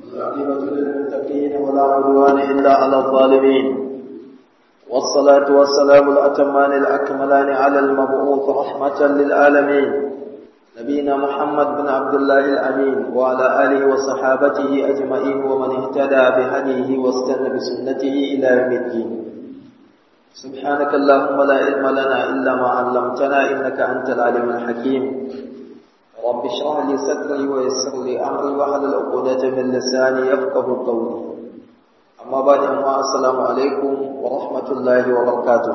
والعاقبة للمتقين ولا عدوان إلا على الظالمين والصلاة والسلام الأتمان الأكملان على المبعوث رحمة للعالمين نبينا محمد بن عبد الله الأمين وعلى آله وصحابته أجمعين ومن اهتدى بهديه واستنى بسنته إلى يوم الدين سبحانك اللهم لا علم لنا إلا ما علمتنا إنك أنت العليم الحكيم رب اشرح لي صدري ويسر لي أمري واحلل عقدة من لساني يفقه قولي أما بعد أما السلام عليكم ورحمة الله وبركاته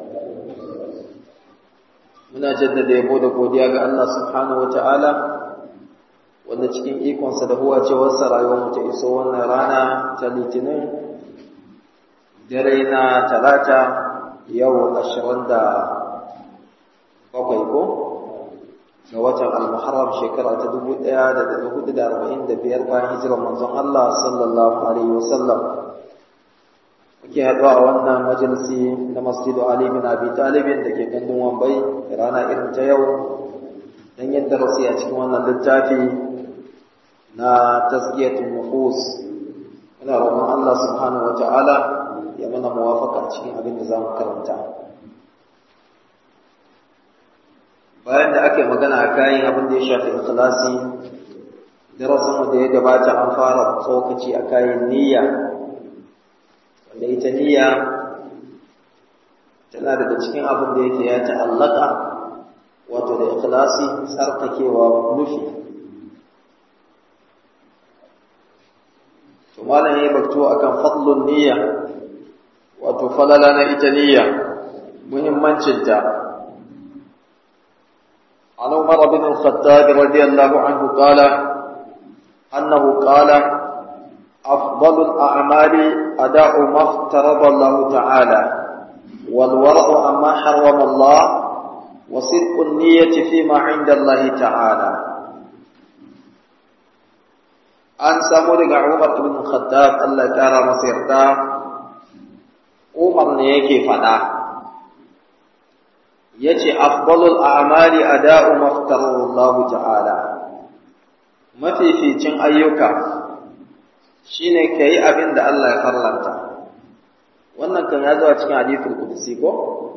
muna jaddada yabo da godiya ga Allah subhanahu wataala wanda cikin ikonsa da huwa ce wasa rayuwar mu ta iso wannan rana ta litinin dare na talata yau ashirin da bakwai ko ga watan al-muharram shekara ta dubu ɗaya da ɗari hudu da arba'in da biyar bayan hijirar manzon Allah sallallahu alaihi wasallam muke haɗuwa a wannan majalisi na masjidu Ali bin Abi Talibin da ke gandun Wambai rana irin ta yau don yin darasi a cikin wannan littafi na tazkiyatul nufus ina roƙon Allah subhanahu wata'ala ya mana muwafaka cikin abin da zamu karanta bayan da aka yi magana a kayan abin da ya shafi ikhlasi darasinmu da ya gabata an fara tsokaci a kayan niyya wanda ita niyya tana daga cikin abin da yake ya ta'allaka wato da ikhlasi tsarkakewa nufi to malam yayi bakto akan fadlun niyya wato falala na ita niyya muhimmancin ta عن عمر بن الخطاب رضي الله عنه قال أنه قال أفضل الأعمال أداء ما افترض الله تعالى والورع عما حرم الله وصدق النية فيما عند الله تعالى an samu daga Umar ibn Khattab Allah ya kara masa yarda Umar ne yake faɗa yace afdalul a'mali ada'u maftarallahu ta'ala mafificin ayyuka shine kai abin da Allah ya farlanta wannan kan ya zo a cikin hadithul qudsi ko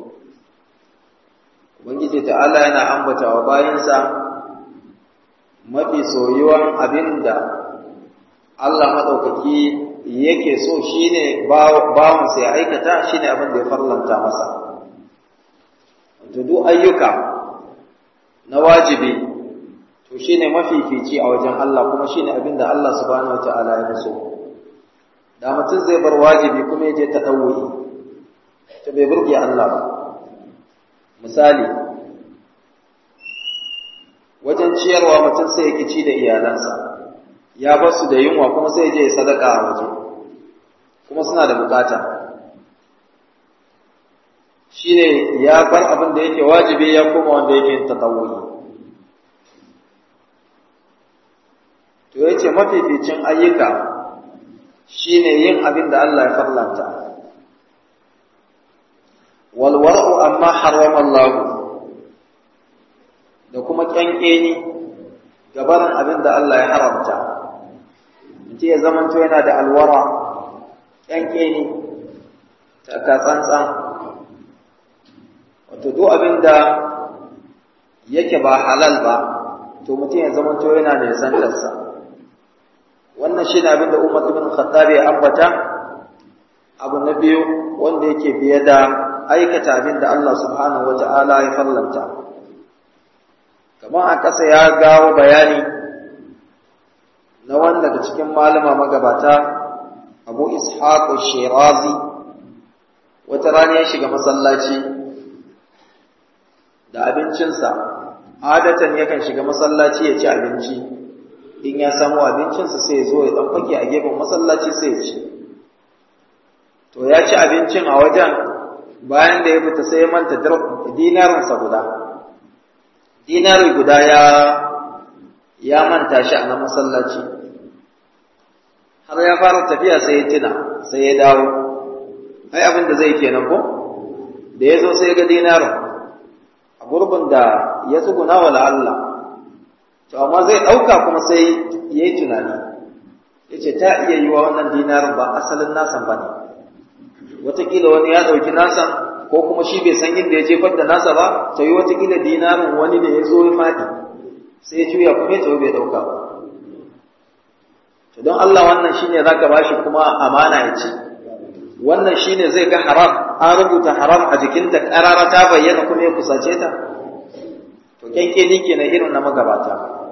ubangiji ta'ala yana ambata wa bayinsa mafi soyuwan abin da Allah madaukaki yake so shine bawon sai aikata shine abin da ya farlanta masa to duk ayyuka na wajibi to shine mafifici a wajen Allah kuma shine abin da Allah subhanahu wataala ya so da mutum zai bar wajibi kuma yaje ta dawuyi to bai burge Allah ba misali wajen ciyarwa mutum sai ya kici da iyalansa ya bar su da yunwa kuma sai ya je sadaka a waje kuma suna da bukata shine ya bar abin da yake wajibi ya koma wanda yake tatawuyi to yace mafificin ayyuka shine yin abin da Allah ya farlanta wal war'u amma harrama Allah da kuma kyankeni gabarin abin da Allah ya haramta mutum ya zamanto yana da alwara kyankeni ta ka tsantsan wato duk abin da yake ba halal ba to mutum ya zamanto yana da santarsa wannan shi ne abin da Umar ibn Khattab ya ambata abu na biyu wanda yake biye da aikata abin da Allah subhanahu wata'ala ya fallanta kamar a ƙasa ya gawo bayani na wanda daga cikin malama magabata Abu Ishaq Shirazi wata rana ya shiga masallaci da abincinsa adatan yakan shiga masallaci ya ci abinci in ya samu abincinsa sai ya zo ya dan fake a gefen masallaci sai ya ci to ya ci abincin a wajen bayan da ya fita sai ya manta dinarinsa guda dinari guda ya ya manta shi a na masallaci har ya fara tafiya sai ya tuna sai ya dawo ai abin da zai kenan ko da ya zo sai ya ga dinarin a gurbin da ya tsuguna wa Allah to amma zai ɗauka kuma sai ya yi tunani ya ce yace ta iya yi wa wannan dinarin ba asalin nasan ba ne wataƙila wani ya ɗauki nasan ko kuma shi bai san inda ya jefar da nasa ba ta yi wataƙila dinarin wani ne ya zo ya faɗi sai ya juya kuma ya bai ɗauka ba to don Allah wannan shine zaka bashi kuma amana ya ci wannan shine zai ga haram an rubuta haram a jikinta ƙarara ta bayyana kuma ya kusace ta to kyanke ni kenan irin na magabata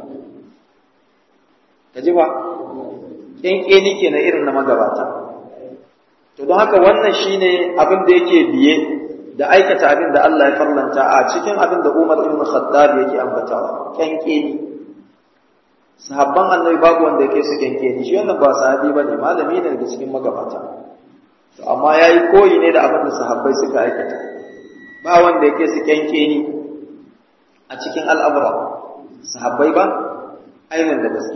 ka ji ba kyanke ni kenan irin na magabata to don haka wannan shine abin da yake biye da aikata abin da Allah ya farlanta a cikin abin da Umar ibn Khattab yake ambatawa kyanke ni sahabban annabi babu wanda yake su kyanke ni shi wannan ba sahabi bane malami ne daga cikin magabata to amma yayi koyi ne da abin da sahabbai suka aikata ba wanda yake su kyanke ni a cikin al'amura sahabbai ba ainihin da gaske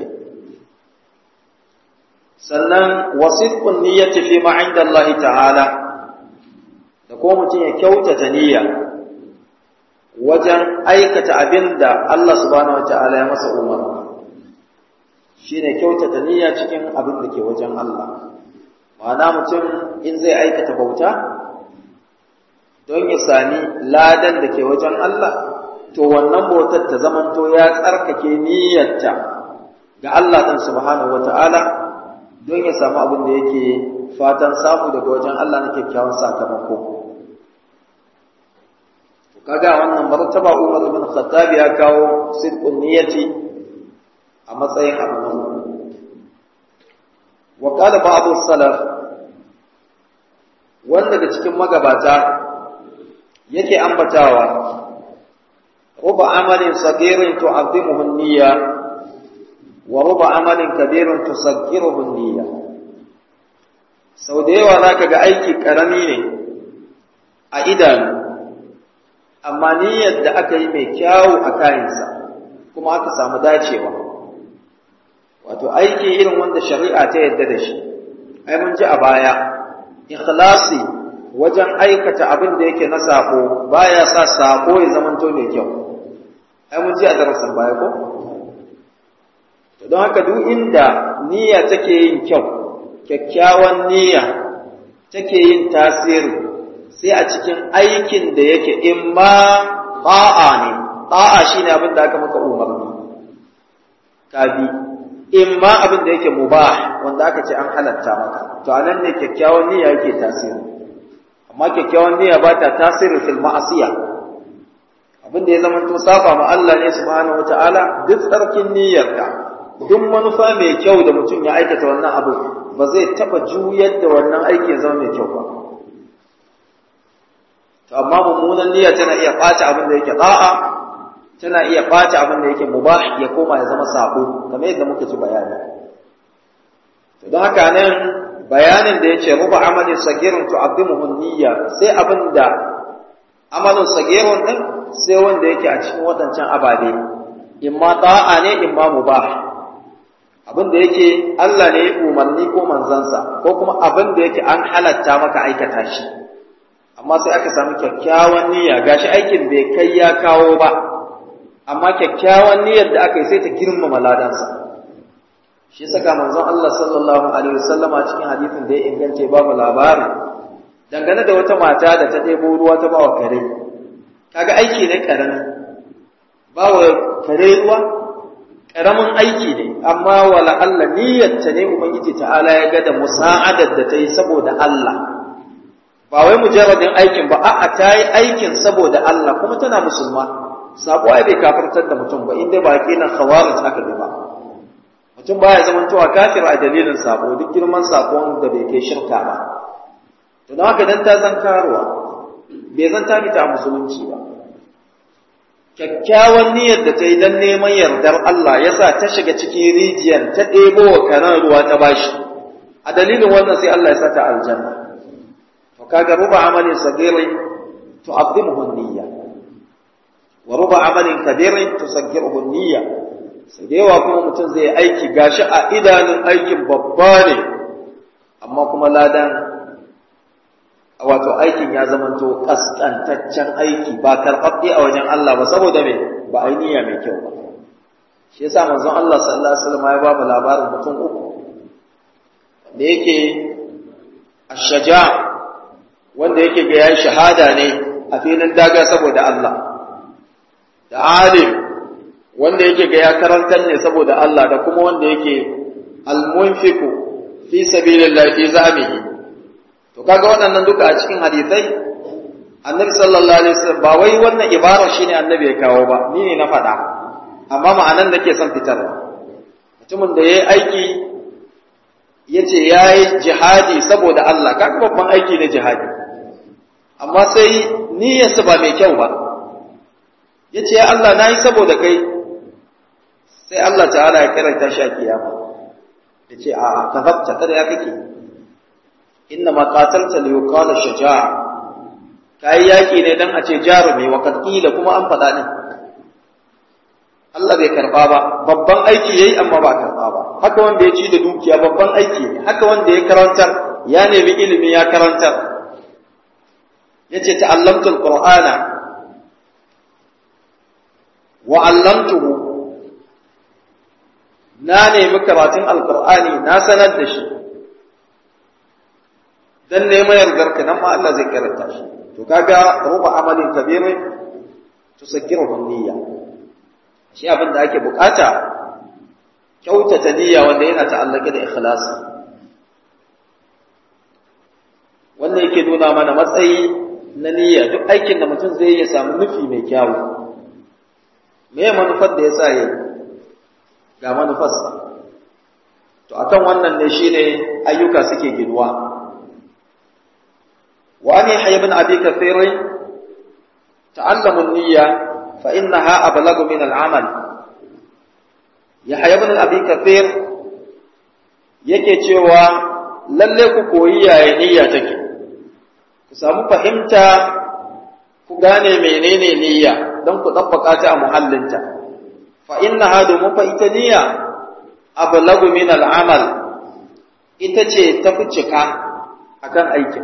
sannan wasifun niyyati fi ma inda Allah ta'ala da ko mutum ya kyautata niyya wajen aikata abin da Allah subhanahu wa ta'ala ya masa umarni shine kyautata niyya cikin abin da ke wajen Allah ma'ana mutum in zai aikata bauta don ya sami ladan da ke wajen Allah to wannan bautar ta zamanto ya tsarkake niyyarta ga Allah ɗin subhanahu wata'ala don ya samu abin da yake fatan samu daga wajen Allah na kyakkyawan sakamako kaga wannan martaba Umar ibn Khattab ya kawo sidqun niyyati a matsayin abu na wa qala ba'd salaf wanda daga cikin magabata yake ambatawa ruba amalin sagirin tu'azzimuhu an-niyya wa ruba amalin kabirin tusaggiruhu an-niyya sau da yawa zaka ga aiki karami ne a idanu amma niyyar da aka yi mai kyawu a kayansa kuma aka samu dacewa wato aiki irin wanda shari'a ta yadda da shi ai mun ji a baya ikhlasi wajen aikata abin da yake na sako baya sa sako ya zamanto mai kyau ai mun ji a darasin baya ko to don haka duk inda niyya take yin kyau kyakkyawan niyya take yin tasiri sai a cikin aikin da yake in ma ta'a ne ta'a shine abin da aka maka umarni ka bi in ma abin da yake mubah wanda aka ce an halatta maka to anan ne kyakkyawan niyya yake tasiri amma kyakkyawan niyya ba ta tasiri fil ma'asiya abin da ya zama to saba ma Allah ne subhanahu wataala duk tsarkin niyyarka duk manufa mai kyau da mutum ya aikata wannan abu ba zai taba juyar da wannan aiki ya zama mai kyau ba to amma mummunan niyya tana iya ɓata abin da yake da'a tana iya ɓata abin da yake mubah ya koma ya zama sabo kamar yadda muka ji bayani to don haka nan bayanin da yace ruba amalin sagirun tu'azzimuhu niyya sai abin da amalin sagirun din sai wanda yake a cikin wadancan ababe imma da'a ne imma mubah abin da yake Allah ne ya umarni ko manzansa ko kuma abin da yake an halatta maka aikata shi amma sai aka samu kyakkyawan niyya gashi aikin bai kai ya kawo ba amma kyakkyawan niyyar da aka yi sai ta girmama ladansa shi saka manzon Allah sallallahu alaihi wasallam a cikin hadisin da ya ingance babu labari dangane da wata mata da ta ɗebo ruwa ta bawa kare kaga aiki ne karami bawa kare ruwa karamin aiki ne amma wala Allah niyyarta ne ubangiji ta'ala ya ga da musa'adar da ta yi saboda Allah ba wai mujarradin aikin ba a'a ta yi aikin saboda Allah kuma tana musulma sabo ai bai kafirtar da mutum ba inda ba kilan khawarij aka bi ba mutum baya zaman cewa kafir a dalilin sabo duk girman sakon da bai kai shirka ba to don haka dan ta zan karuwa bai zan ta fita a musulunci ba kyakkyawan niyyar da ta yi don neman yardar Allah ya sa ta shiga cikin rijiyar ta ɗebo wa karan ruwa ta bashi a dalilin wannan sai Allah ya sa ta aljanna to kaga ruba amalin sagirin tu'azzimuhu niyya wa ruba amalin kabirin tusaggiruhu niyya sai da yawa kuma mutum zai aiki gashi a idanun aikin babba ne amma kuma ladan wato aikin ya zamanto kaskantaccen aiki ba karɓaɓɓe a wajen Allah ba saboda me ba a yi niyya mai kyau ba shi yasa manzon Allah sallallahu alaihi wasallam ya ba mu labarin mutum uku da yake ashaja wanda yake ga yayi shahada ne a filin daga saboda Allah da alim wanda yake ga ya karantar ne saboda Allah da kuma wanda yake almunfiku fi sabilillah fi zamihi to kaga waɗannan duka a cikin hadisai annabi sallallahu alaihi wasallam ba wai wannan ibara shine annabi ya kawo ba ni ne na faɗa amma ma'anan da ke son fitarwa mutumin da yayi aiki yace yayi jihadi saboda Allah kaga babban aiki ne jihadi amma sai niyyarsa ba mai kyau ba yace ya Allah nayi saboda kai sai Allah ta'ala ya karanta shi a kiyama yace a kazabta kada ya kake inna ma qatalta li yuqala shaja'a kai yaki ne dan a ce jarumi wa qila kuma an faɗa ne Allah bai karba ba babban aiki yayi amma ba karba ba haka wanda ya ci da dukiya babban aiki ne haka wanda ya karantar ya nemi ilimi ya karantar yace ta'allamtu alqur'ana wa 'allamtuhu na nemi karatun alqur'ani na sanar da shi dan neman yardarka nan ma Allah zai karanta shi to kaga ruba amalin kabirin tusakkiruhu niyya shi abin da ake bukata kyautata niyya wanda yana ta'allaka da ikhlasi wannan yake nuna mana matsayi na niyya duk aikin da mutum zai ya samu nufi mai kyawu me manufar da yasa yayi ga manufarsa to akan wannan ne shine ayyuka suke ginuwa وأن يحيى بن أبي كثير تعلموا النية فإنها أبلغ من العمل يحيى بن أبي كثير yake cewa lalle ku koyi yaya niyya take ku samu fahimta ku gane menene niyya don ku tsabbaka ta a muhallinta fa innaha domin fa ita niyya ablagu min al'amal ita ce ta fi cika akan aikin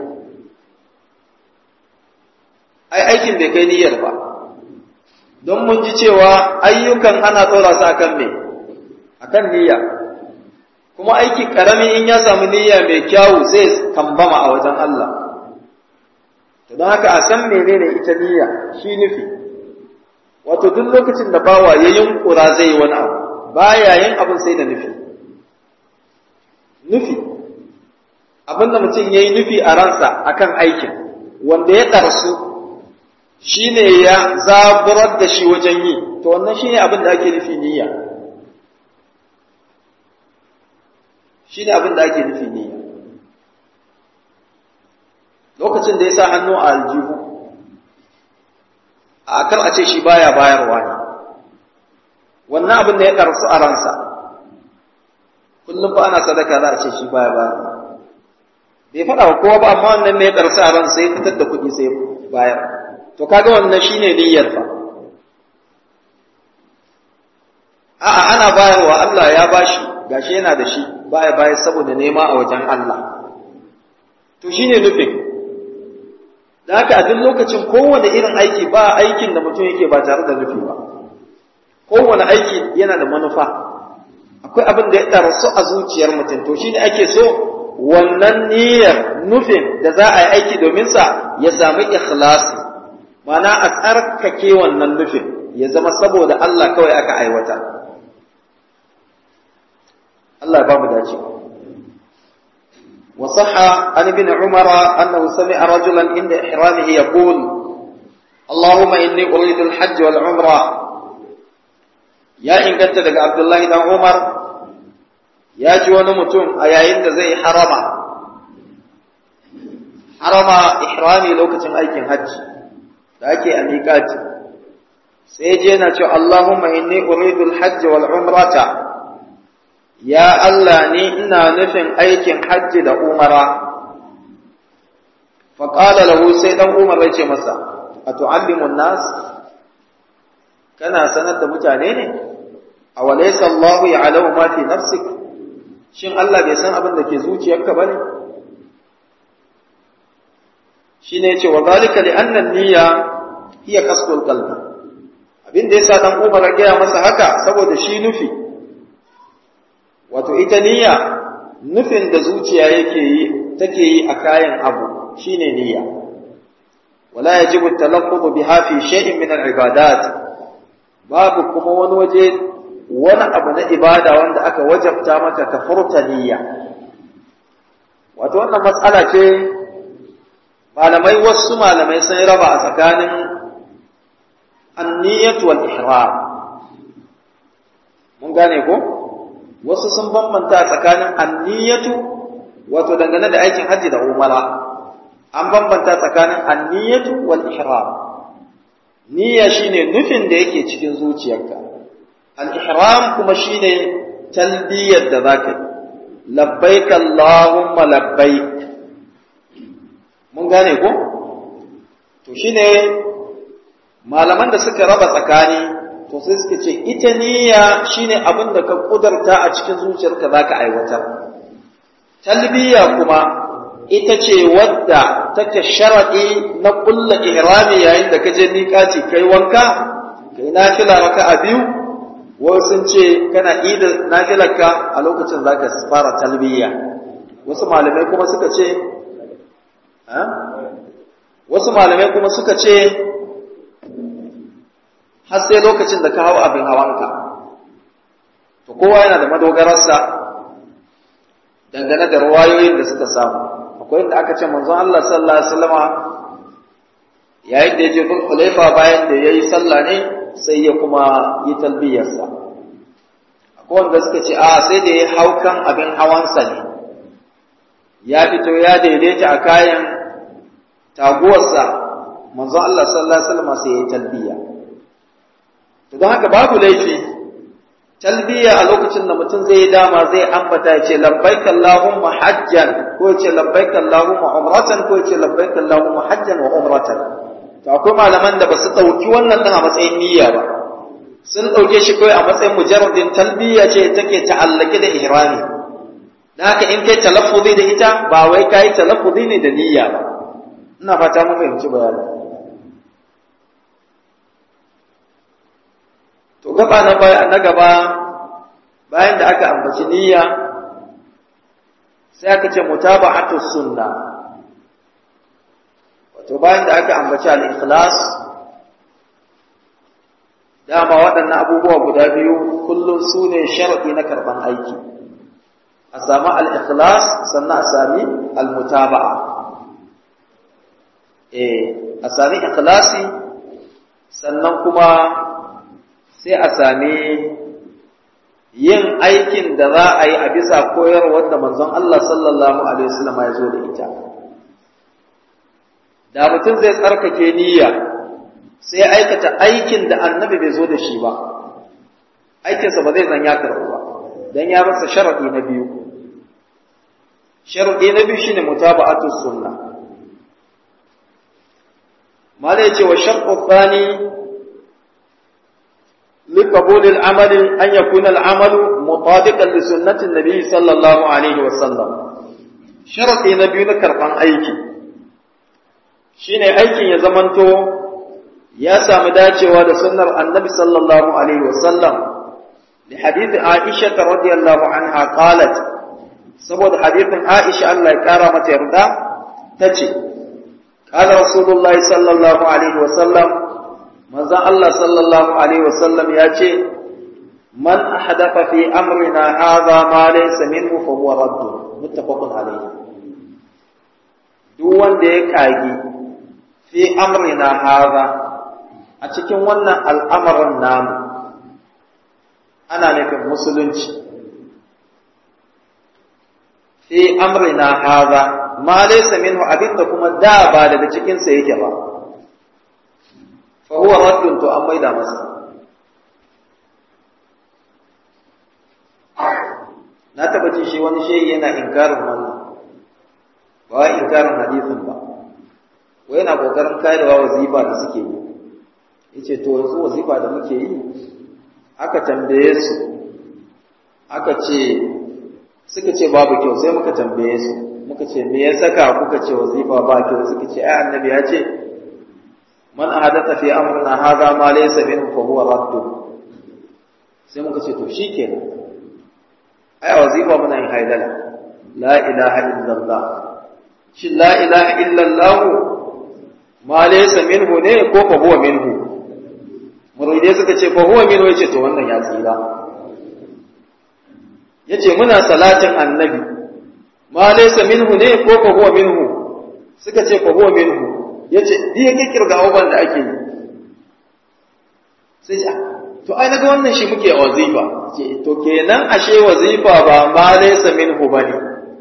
ai aikin bai kai niyyar ba don mun ji cewa ayyukan ana tsora su akan me akan niyya kuma aiki karami in ya samu niyya mai kyawu sai kambama a wajen Allah to don haka a san menene ita niyya shi nufi wato duk lokacin da bawa ya yunkura zai yi wani abu baya yin abin sai da nufi nufi abin da mutum ya yi nufi a ransa akan aikin wanda ya ɗarsu shi ne ya zaburar da shi wajen yi to wannan shi ne abin da ake nufi niyya shi ne abin da ake nufi niyya lokacin da ya sa hannu a aljihu a kar a ce shi baya bayarwa ne wannan abin da ya karsu a ransa kullum ba ana sadaka za a ce shi baya bayarwa bai faɗa wa kowa ba amma wannan ne ya karsu a ransa ya fitar da kuɗi sai bayar to kaga wannan shine niyyar fa a'a ana bayarwa Allah ya bashi gashi yana da shi baya bayar saboda nema a wajen Allah to shine nufin da haka a duk lokacin kowane irin aiki ba aikin da mutum yake ba tare da nufi ba kowane aiki yana da manufa akwai abin da ya ɗarsu a zuciyar mutum to shine ake so wannan niyyar nufin da za a yi aiki domin sa ya sami ikhlasi mana a tsarkake wannan nufin ya zama saboda Allah kawai aka aiwata Allah ya ba mu dace وصح عن ابن عمر أنه سمع رجلا عند إحرامه يقول اللهم إني أريد الحج والعمرة يا إن كنت لك عبد الله بن عمر يا جوان متون أيا إن زي حرما حرما إحرامي لو كتن أيكن حج da ake a miƙati sai je na ce Allahumma inni uridul hajji wal umrata ya Allah ni ina nufin aikin hajji da umara faƙala lahu sai ɗan umar ya ce masa a tu'allimun nas kana sanar da mutane ne a walaysa Allahu ya'lamu ma fi nafsik shin Allah bai san abin da ke zuciyarka bane shine yace wa zalika li anna niyya hiya qasdul qalbi abin da yasa dan Umar ya masa haka saboda shi nufi wato ita niyya nufin da zuciya yake yi take yi a kayan abu shine niyya wala yajibu talaffuz biha fi shay'in min al-ibadat babu kuma wani waje wani abu na ibada wanda aka wajabta maka ka furta niyya wato wannan matsala ce malamai wasu malamai sun raba a tsakanin anniyatu wal ihram mun gane ko wasu sun bambanta tsakanin anniyatu wato dangane da aikin hajji da umara an bambanta tsakanin anniyatu wal ihram niyya shine nufin da yake cikin zuciyarka al ihram kuma shine talbiyar da zaka yi labbaik allahumma labbaik mun gane ko to shine malaman da suka raba tsakani to sai suka ce ita niyya shine abin da ka kudarta a cikin zuciyarka zaka aiwatar talbiya kuma ita ce wadda take sharadi na kulla ihrami yayin da ka je miƙati kai wanka kai nafila raka'a biyu wasu sun ce kana ida nafilarka a lokacin zaka fara talbiya wasu malamai kuma suka ce wasu malamai kuma suka ce har sai lokacin da ka hau abin hawanka to kowa yana da madogararsa dangane da ruwayoyin da suka samu akwai inda aka ce manzon Allah sallallahu alaihi wasallama yayin da ya je Hulaifa bayan da yayi sallah ne sai ya kuma yi talbiyarsa akwai wanda suka ce a sai da ya hau kan abin hawansa ne ya fito ya daidaita a kayan taguwarsa manzon Allah sallallahu alaihi wasallama sai ya yi talbiya to don haka babu laifi talbiya a lokacin da mutum zai yi dama zai ambata ya ce labbaik Allahumma hajjan ko ya ce labbaik Allahumma umratan ko ya ce labbaik Allahumma hajjan wa umratan to akwai malaman da ba su ɗauki wannan ɗin a matsayin niyya ba sun ɗauke shi kawai a matsayin mujarradin talbiya ce take ta'allake da ihrami dan haka in kai talaffuzi da ita ba wai kai talaffuzi ne da niyya ba ina fata mun fahimci bayanin to gaba na na gaba bayan da aka ambaci niyya sai aka ce mutaba'atu sunna wato bayan da aka ambaci al-ikhlas dama waɗannan abubuwa guda biyu kullum su ne sharaɗi na karɓan aiki a sami al-ikhlas sannan a sami al-mutaba'a eh a sami ikhlasi sannan kuma sai a sami yin aikin da za a yi a bisa koyarwar da manzon Allah sallallahu Alaihi wasallam ya zo da ita. Da mutum zai tsarkake niyya sai aikata aikin da annabi bai zo da shi ba, aikinsa ba zai zan ya karɓu ba, don ya rasa sharaɗi na biyu. Sharaɗi na biyu shine mutaba'atu sunna. Mala ya ce wa sharɗu tsani لقبول العمل أن يكون العمل مطابقا لسنة النبي صلى الله عليه وسلم شرط نبي كرقان أيكي شين أيكي يزمنتو يا سامداتي وهذا سنة النبي صلى الله عليه وسلم لحديث عائشة رضي الله عنها قالت سبب حديث عائشة الله كرامة يرضى تجي قال رسول الله صلى الله عليه وسلم manzon Allah sallallahu alaihi wasallam ya ce man ahdatha fi amrina hadha ma laysa minhu fa huwa radd muttafaqun alayhi duk wanda ya kage fi amrina hadha a cikin wannan al'amarin namu ana nufin musulunci fi amrina hadha ma laysa minhu abinda kuma da ba daga cikin sa yake ba fa huwa raddun to an maida masa na taba ji shi wani shehi yana inkarin wannan ba wai inkarin hadisin ba wai yana kokarin karewa wazifa da suke yi yace to yanzu wazifa da muke yi aka tambaye su aka ce suka ce babu kyau sai muka tambaye su muka ce me ya saka kuka ce wazifa ba kyau suka ce ai annabi ya ce man ahadatha fi amrina hadha ma laysa minhu fa huwa radd sai muka ce to shikenan ai wazifa muna yin haidala la ilaha illallah shi la ilaha illallah ma laysa minhu ne ko fa huwa minhu muridai suka ce fa huwa minhu yace to wannan ya tsira yace muna salatin annabi ma laysa minhu ne ko fa huwa minhu suka ce fa huwa minhu yace di yake kirga abubuwan da ake yi sai ce to ai naga wannan shi muke wazifa ce to kenan ashe wazifa ba ma laysa minhu bane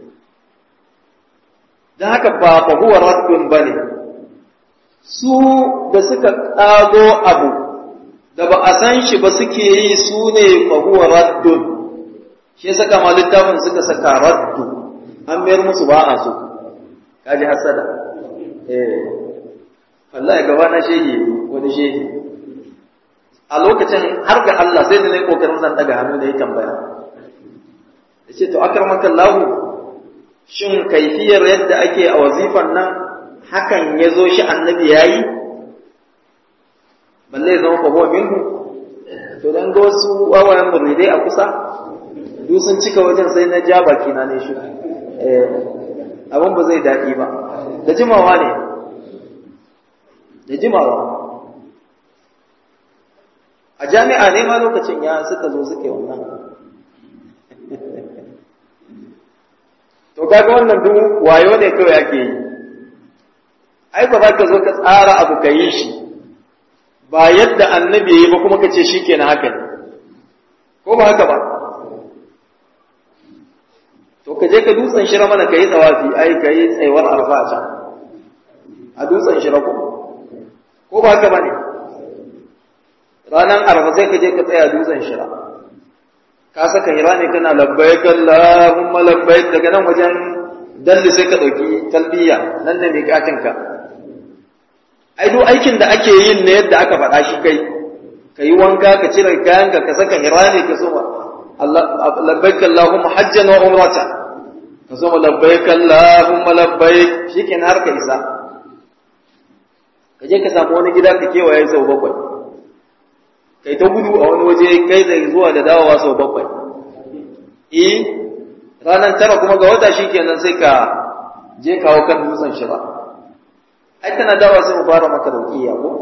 dan haka ba fa huwa raddun bane su da suka kago abu da ba a san shi ba suke yi su ne fa huwa raddun shi ya saka ma littafin suka saka raddu an mayar musu ba a so kaji hasada eh wallahi gaba na shehi wani shehi a lokacin har ga Allah sai da nayi kokarin zan daga hannu da ya tambaya yace to akramaka Allah shin kaifiyar yadda ake a wazifan nan hakan yazo shi annabi yayi balle zama fa huwa minhu to dan ga wasu wawayen muridai a kusa duk sun cika wajen sai na ja baki na ne shi eh abin ba zai daɗi ba da jimawa ne da jimawa a jami'a ne ma lokacin ya suka zo suke wannan to kaga wannan duk wayo ne kawai ake yi ai ba za ka zo ka tsara abu ka yi shi ba yadda annabi yi ba kuma ka ce shi kenan haka ne ko ba haka ba to ka je ka dutsen shira mana ka yi tsawafi ai ka yi tsayuwar arfa a can a dutsen shira ko ko ba haka ba ne ranar arfa sai ka je ka tsaya dutsen shira ka saka hira ne kana labbaik Allahumma labbaik daga nan wajen dalli sai ka dauki talbiya nan ne miƙatin ka ai duk aikin da ake yin ne yadda aka faɗa shi kai ka yi wanka ka cire kayan ka ka saka hira ne ka soma labbaik Allahumma hajjan wa umrata ka soma labbaik Allahumma labbaik shikenan har ka isa ka je ka samu wani gida ka kewaye sau bakwai kai ta gudu a wani waje kai zai zuwa da dawowa sau bakwai eh ranar tara kuma ga wata shi kenan sai ka je kawo kan dutsen shira ai kana dawowa sai mu fara maka rukiya ko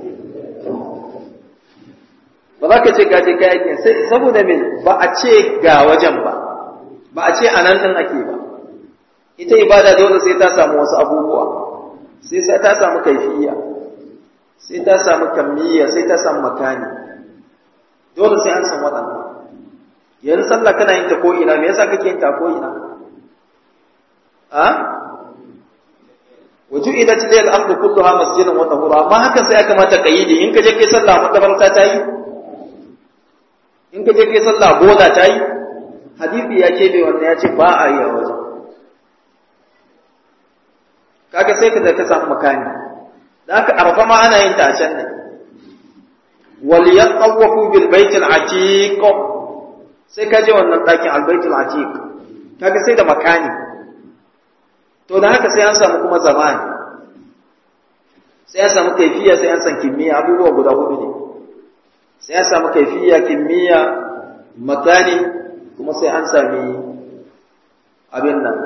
ba za ka ce ka je ka yake sai saboda me ba a ce ga wajen ba ba a ce a nan ɗin ake ba ita ibada dole sai ta samu wasu abubuwa sai sai ta samu kaifiya sai ta samu kamiyya sai ta samu makani dole sai an san waɗannan yanzu sallah kana yin ta ko'ina me yasa kake yin ta ko'ina a waju idan ta lil ardu kulluha masjidan wa tahura amma hakan sai aka mata kayyidi in ka je kai sallah makabarta ta yi in ka je kai sallah bola ta yi hadisi ya ce bai wannan ya ce ba a yi a wajen kaga sai ka ka samu makani da haka arfa ma ana yin ta a can ne وليطوفوا بالبيت العتيق sai ka je wannan ɗakin albaitul atiq kaga sai da makani to da haka sai an samu kuma zamani sai an samu kaifiya sai an san kimiyya abubuwa guda hudu ne sai an samu kaifiya kimiyya makani kuma sai an sami abin nan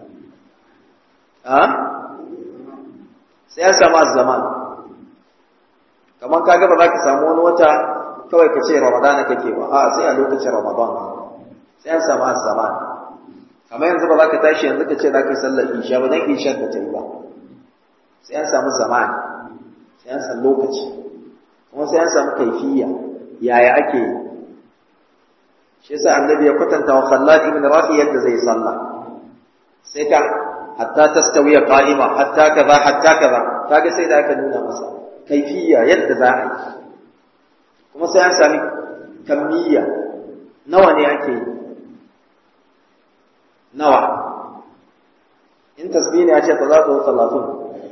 a sai an samu zaman kamar kaga ba za ka samu wani wata kawai ka ce ramadana kake ba a sai a lokacin ramadan sai an samu zaman kamar yanzu ba za ka tashi yanzu ka ce za ka yi sallar isha ba dan isha ka ta yi ba sai an samu zaman sai an samu lokaci kuma sai an samu kaifiya yaya ake yi shi yasa annabi ya kwatanta wa Khallad ibn Rafi yadda zai sallah sai ka hatta tastawiya qa'ima hatta kaza hatta kaza kaga sai da aka nuna masa kaifiya yadda za a yi kuma sai an sami kammiya nawa ne ake yi nawa in tasbih ne a ce talatu wa talatun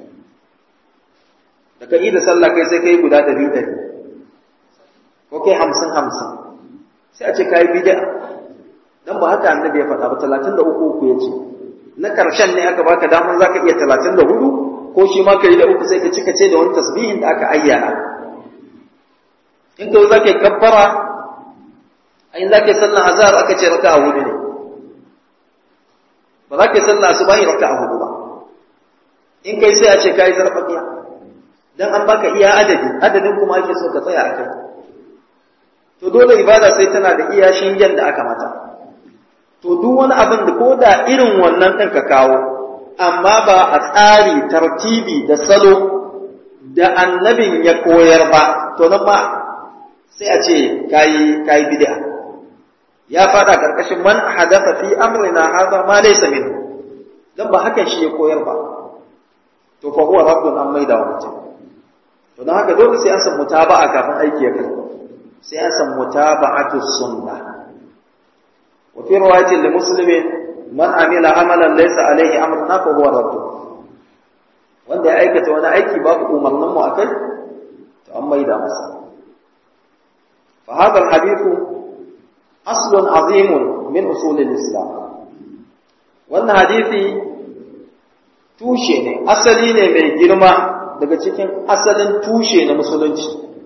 da ka yi da sallah kai sai kai guda ɗari ɗari ko kai hamsin hamsin sai a ce ka yi bid'a dan ba haka annabi ya faɗa ba talatin da uku uku ya ce na ƙarshen ne aka baka daman za ka iya talatin da hudu ko shi ma ka yi da uku sai ka cika ce da wani tasbihin da aka ayyana in ka za ka yi kabbara a in za ka yi sallan azhar aka ce raka a hudu ne ba za ka yi sallah su bayi raka a hudu ba in kai sai a ce ka yi zarfafiya don an baka iya adadi adadin kuma ake so ka tsaya a kai to dole ibada sai tana da iya shingen da aka mata to duk wani abin da ko da irin wannan ɗin ka kawo amma ba a tsari tartibi da salo da annabin ya koyar ba to nan ma sai a ce kayi kayi bid'a ya fada karkashin man hadatha fi amrina hadha ma laysa min dan ba hakan shi ya koyar ba to fa huwa rabbun an maida wa mutum to dan haka dole sai an san mutaba'a kafin aiki ya kai sai an san mutaba'atu sunnah wa fi riwayatin li muslimin man amila amalan laysa alayhi amruna fa huwa radd wanda ya aikata wani aiki babu umarnin mu akai to an maida masa fa hadha alhadith aslun azim min usul alislam wannan hadisi tushe ne asali ne mai girma daga cikin asalin tushe na musulunci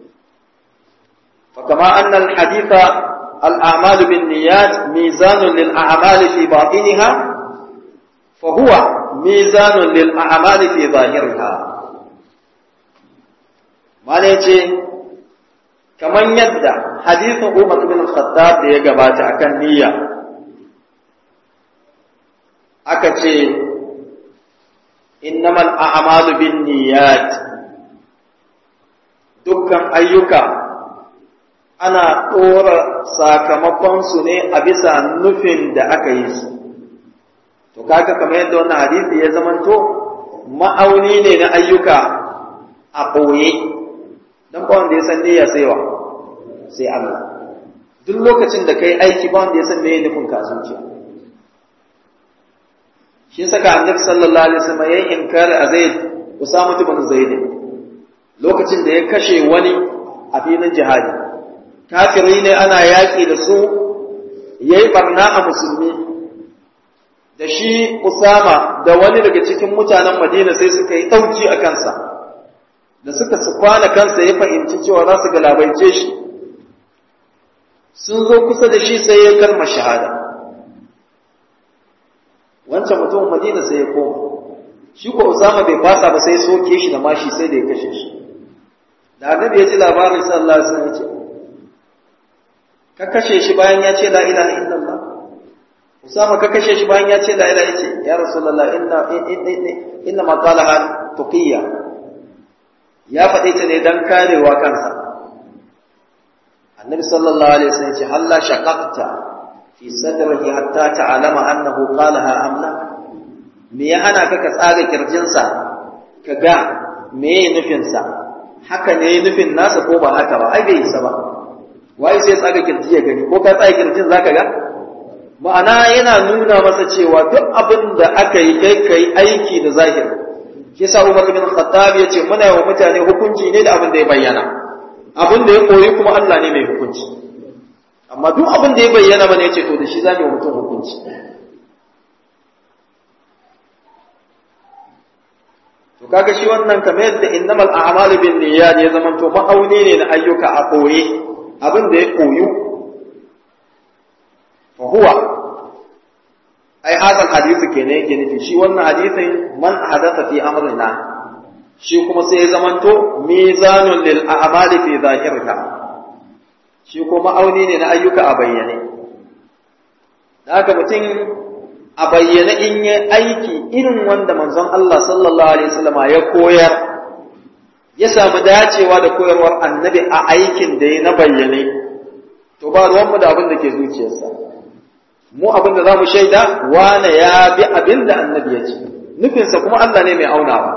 fa kama anna alhaditha الأعمال بالنيات ميزان للأعمال في باطنها فهو ميزان للأعمال في ظاهرها ما ليتي كمان يدى حديث عمر بن الخطاب da ya gabata akan niyya aka ce innamal a'malu bin niyyat dukkan ayyuka ana ɗora sakamakonsu ne a bisa nufin da aka yi su. To, kaga kamar yadda wannan hadisi ya zamanto ma'auni ne na ayyuka a ɓoye, don ba wanda ya san niyya sai wa, sai Allah. Duk lokacin da ka yi aiki ba wanda ya san meye nufin ka zuciya. Shi saka annabi sallallahu alaihi wasallam ya yi inkari a Zaid, Usama ibn Zaid. Lokacin da ya kashe wani a filin jihadi. kafiri ne ana yaƙi da su ya yi ɓarna a musulmi da shi Usama da wani daga cikin mutanen Madina sai suka yi ɗauki a kansa da suka su kwana kansa ya fahimci cewa za su galabaice shi sun zo kusa da shi sai ya kalma shahada wancan mutumin Madina sai ya koma shi ko Usama bai fasa ba sai soke shi da mashi sai da ya kashe shi da annabi ya ji labarin sallallahu alaihi wasallam ya ce ka kashe shi bayan ya ce la ilaha illallah Usama ka kashe shi bayan ya ce la ilaha yace ya rasulullah inna inna ma qalaha tuqiyya ya faɗe ta ne dan karewa kansa annabi sallallahu alaihi wasallam ya ce halla shaqaqta fi sadrihi hatta ta'lama annahu qalaha am la me ya hana ka ka tsaga kirjinsa ka ga me nufinsa haka ne nufin nasa ko ba haka ba ai bai isa ba waye sai tsaga kirji ya gani ko ka tsaga kirjin zaka ga ma'ana yana nuna masa cewa duk abin da aka yi kai kai aiki da zahiri shi yasa Umar bin Khattab yace muna wa mutane hukunci ne da abin da ya bayyana abin da ya koyi kuma Allah ne mai hukunci amma duk abin da ya bayyana mana yace to da shi zamu yi mutum hukunci to kaga shi wannan kamar yadda innamal a'malu bin niyyat ya zamanto ma'auni ne na ayyuka a koye abin da ya koyu fa huwa ai hasan hadisi kenan yake nufi shi wannan hadisin man hadatha fi amrina shi kuma sai ya zamanto mizanun lil a'mali fi zahirha shi kuma auni ne na ayyuka a bayyane da haka mutum a bayyane in yi aiki irin wanda manzon Allah sallallahu alaihi wasallama ya koyar ya samu dacewa da koyarwar annabi a aikin da ya na bayyane to ba ruwanmu da abin da ke zuciyarsa mu abin da za mu shaida wane ya bi abin da annabi ya ce nufinsa kuma Allah ne mai aunawa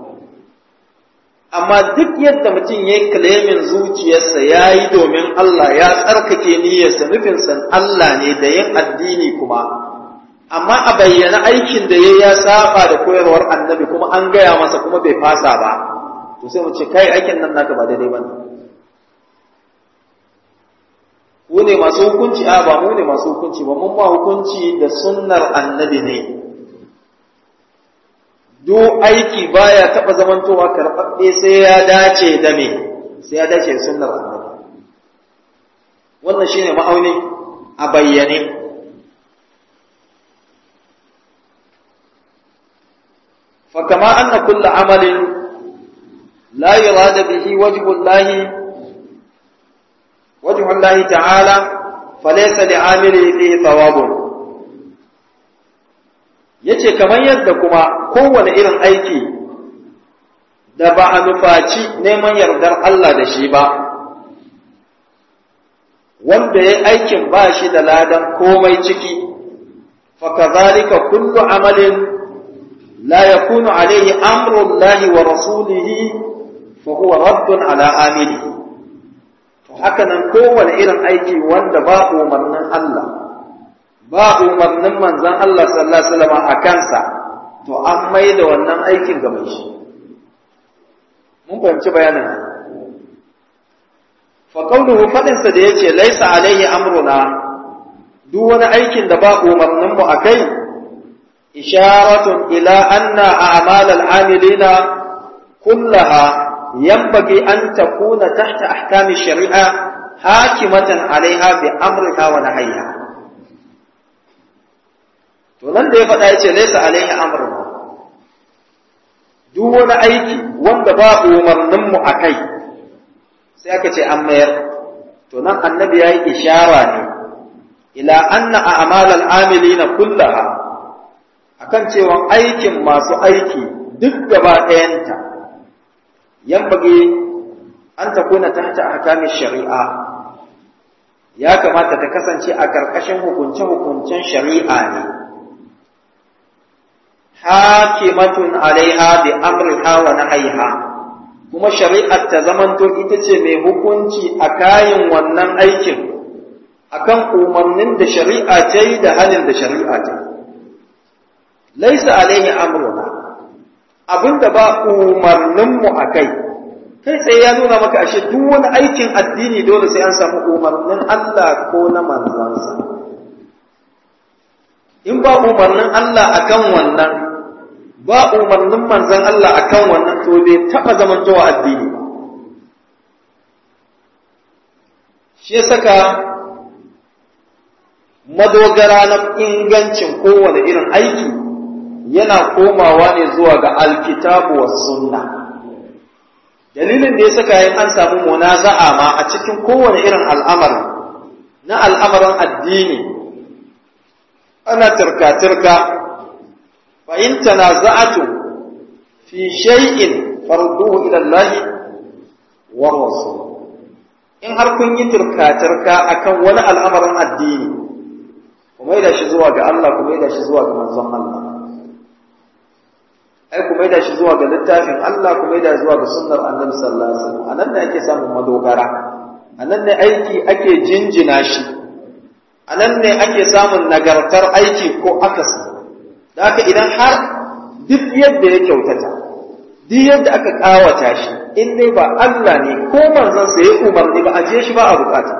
amma duk yadda mutum ya yi kalemin zuciyarsa ya yi domin Allah ya tsarkake niyyarsa nufinsa Allah ne da yin addini kuma amma a bayyana aikin da ya ya saba da koyarwar annabi kuma an gaya masa kuma bai fasa ba to sai mu ce kai aikin nan naka ba daidai bane ku ne masu hukunci a ba mu ne masu hukunci ba mun ba hukunci da sunnar annabi ne duk aiki baya taba zamantowa karɓaɓɓe sai ya dace da me sai ya dace da sunnar annabi wannan shine ma'auni a bayyane fa kama anna kullu amalin la yurada bihi wajhu Allah wajhu Allah ta'ala falaysa li'amili fihi thawabun yace kamar yadda kuma kowane irin aiki da ba a nufaci neman yardar Allah da shi ba wanda ya aikin ba shi da ladan komai ciki fakazalika kullu amalin la yakunu alayhi amru Allah wa rasulihi fa huwa raddun ala amili to haka nan kowane irin aiki wanda ba umarnin Allah ba umarnin manzon Allah sallallahu alaihi wasallam a kansa to an mai da wannan aikin ga mai shi mun fahimci bayanin fa qawluhu fadin sa da yace laisa alaihi amruna duk wani aikin da ba umarnin mu akai isharatun ila anna a'mal al-amilina kullaha yanbaghi an takuna tahta ahkam shari'a hakimatan alaiha bi amriha wa nahyiha to nan da ya faɗa yace laisa alaihi amruna duk wani aiki wanda ba umarnin mu akai sai aka ce an mayar to nan annabi ya yi ishara ne ila anna a'mal al-amilina kullaha akan cewa aikin masu aiki duk gaba ɗayanta yambage an ta kuna tahta ahkami shari'a ya kamata ta kasance a ƙarƙashin hukunce-hukuncen shari'a ne hakimatun alaiha bi amriha wa nahyiha kuma shari'ar ta zamanto ita ce mai hukunci a kayan wannan aikin akan umarnin da shari'a ta yi da halin da shari'a ta laisa alaihi amruna abinda ba umarninmu a kai kai tsaye ya nuna maka ashe duk wani aikin addini dole sai an samu umarnin Allah ko na manzansa in ba umarnin Allah akan wannan ba umarnin manzan Allah akan wannan to bai taɓa zamantowa addini ba shi ya saka madogara na ingancin kowane irin aiki yana komawa ne zuwa ga alkitabu wa sunna dalilin da ya saka yin an samu munaza'a ma a cikin kowane irin al'amari na al'amarin addini ana turka-turka fa in tanaza'atu fi shay'in farduhu ila Allah wa rasul in har kun yi turka-turka akan wani al'amarin addini kuma da shi zuwa ga Allah kuma da shi zuwa ga manzon Allah ai kuma da shi zuwa ga littafin Allah kuma da zuwa ga sunnar Annabi sallallahu alaihi wasallam anan ne ake samun madogara anan ne aiki ake jinjina shi anan ne ake samun nagartar aiki ko akasi da haka idan har duk yadda ya kyautata duk yadda aka kawata shi in dai ba Allah ne ko manzon sa ya umarni ba a je shi ba a bukata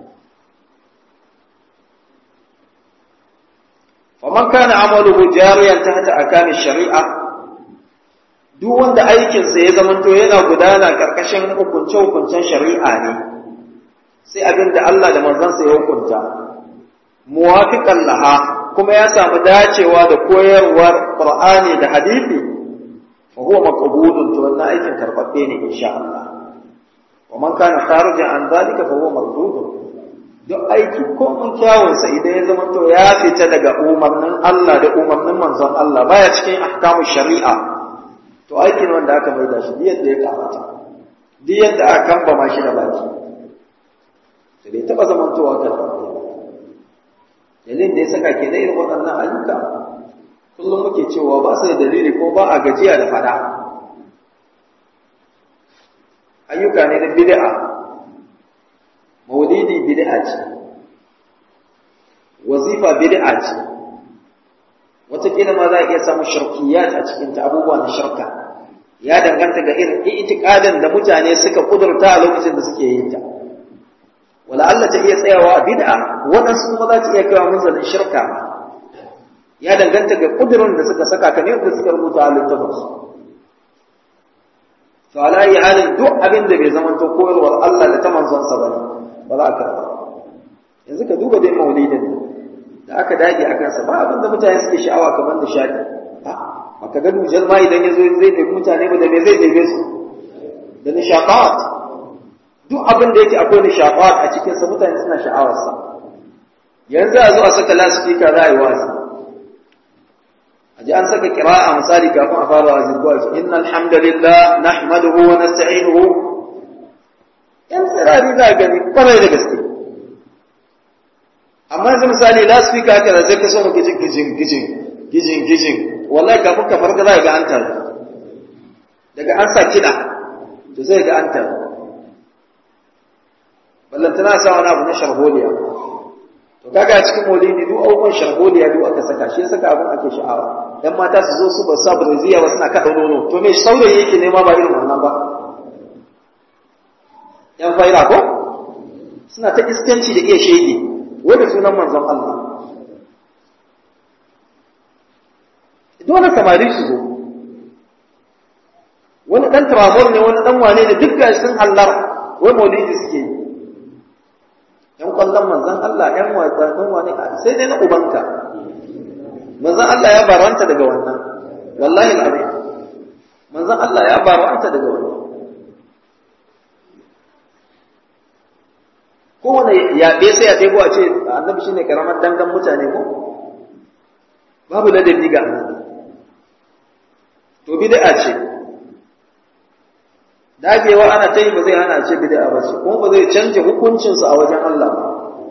faman kana amaluhu jariyan tahta akami shari'a duk wanda aikinsa ya zamanto yana gudana karkashin hukunce-hukuncen shari'a ne sai abin da Allah da manzansa ya hukunta muwafiqan laha kuma ya samu dacewa da koyarwar Qur'ani da hadisi fa huwa maqbulun to wannan aikin karbabbe ne insha Allah wa man kana kharijan an zalika fa huwa mardudun duk aiki ko mun kyawun sa idan ya zamanto ya fita daga umarnin Allah da umarnin manzon Allah baya cikin ahkamu shari'a to aikin wanda aka mai da shi duk yadda ya kamata duk yadda aka kamba ma shi da baki to bai taba zamantowa kan dalilin da ya saka ke da irin waɗannan ayyuka kullum muke cewa ba su da dalili ko ba a gajiya da fada ayyuka ne na bid'a maulidi bid'a ce wazifa bid'a ce wataƙila ma za a iya samun shirkiyat a cikinta abubuwa na shirka ya danganta ga irin itikadin da mutane suka kudurta a lokacin da suke yin ta wala Allah ta iya tsayawa a bid'a waɗansu kuma za ta iya kawo munzalin shirka ya danganta ga kudurin da suka saka kamar yadda suka rubuta a littafin su to ala yi halin duk abin da bai zama to koyarwar Allah da ta manzonsa ba ne ba za a karɓa yanzu ka duba dai maulidin da aka dage a kansa ba abin da mutane suke sha'awa kamar nishadi baka ga dujal ma idan ya zo zai ɗebi mutane ba da me zai ɗebe su da nishaqat duk abin da yake akwai nishaqat a cikin sa mutane suna sha'awarsa yanzu a zo a saka lasifika za a yi wa'azi a ji an saka kira'a misali kafin a fara wa'azi ko a ce innal hamdalillah nahmaduhu wa nasta'inuhu yan tsirari za a gani kwarai da gaske amma yanzu misali lasifika haka da zai ka so maka jin gijin gijin gijin gijin wallahi kafin ka farka za ga an taru daga an sa kiɗa to zai ga an taru ballantana sa wani abu na sharholiya to kaga a cikin maulidi duk abubuwan sharholiya duk aka saka shi saka abin ake sha'awa dan mata su zo su ba sa braziya ba suna kaɗa nono to me saurayi yake nema ba irin wannan ba yan faira ko suna ta iskanci da iya shege wanda sunan manzon Allah dole samari su zo wani dan tramor ne wani dan wane ne duk gashi sun hallar wai maulidi suke yi yan kwallon manzon Allah yan wasa dan wane sai dai na ubanka manzon Allah ya baranta daga wannan wallahi alazim manzon Allah ya baranta daga wannan kowane yaɓe sai ya ɗebo a ce annabi shine karamar dangan mutane ko babu ladabi ga annabi to bid'a ce dagewa ana ta yi ba zai hana ce bid'a ba ce kuma ba zai canja hukuncinsa a wajen Allah ba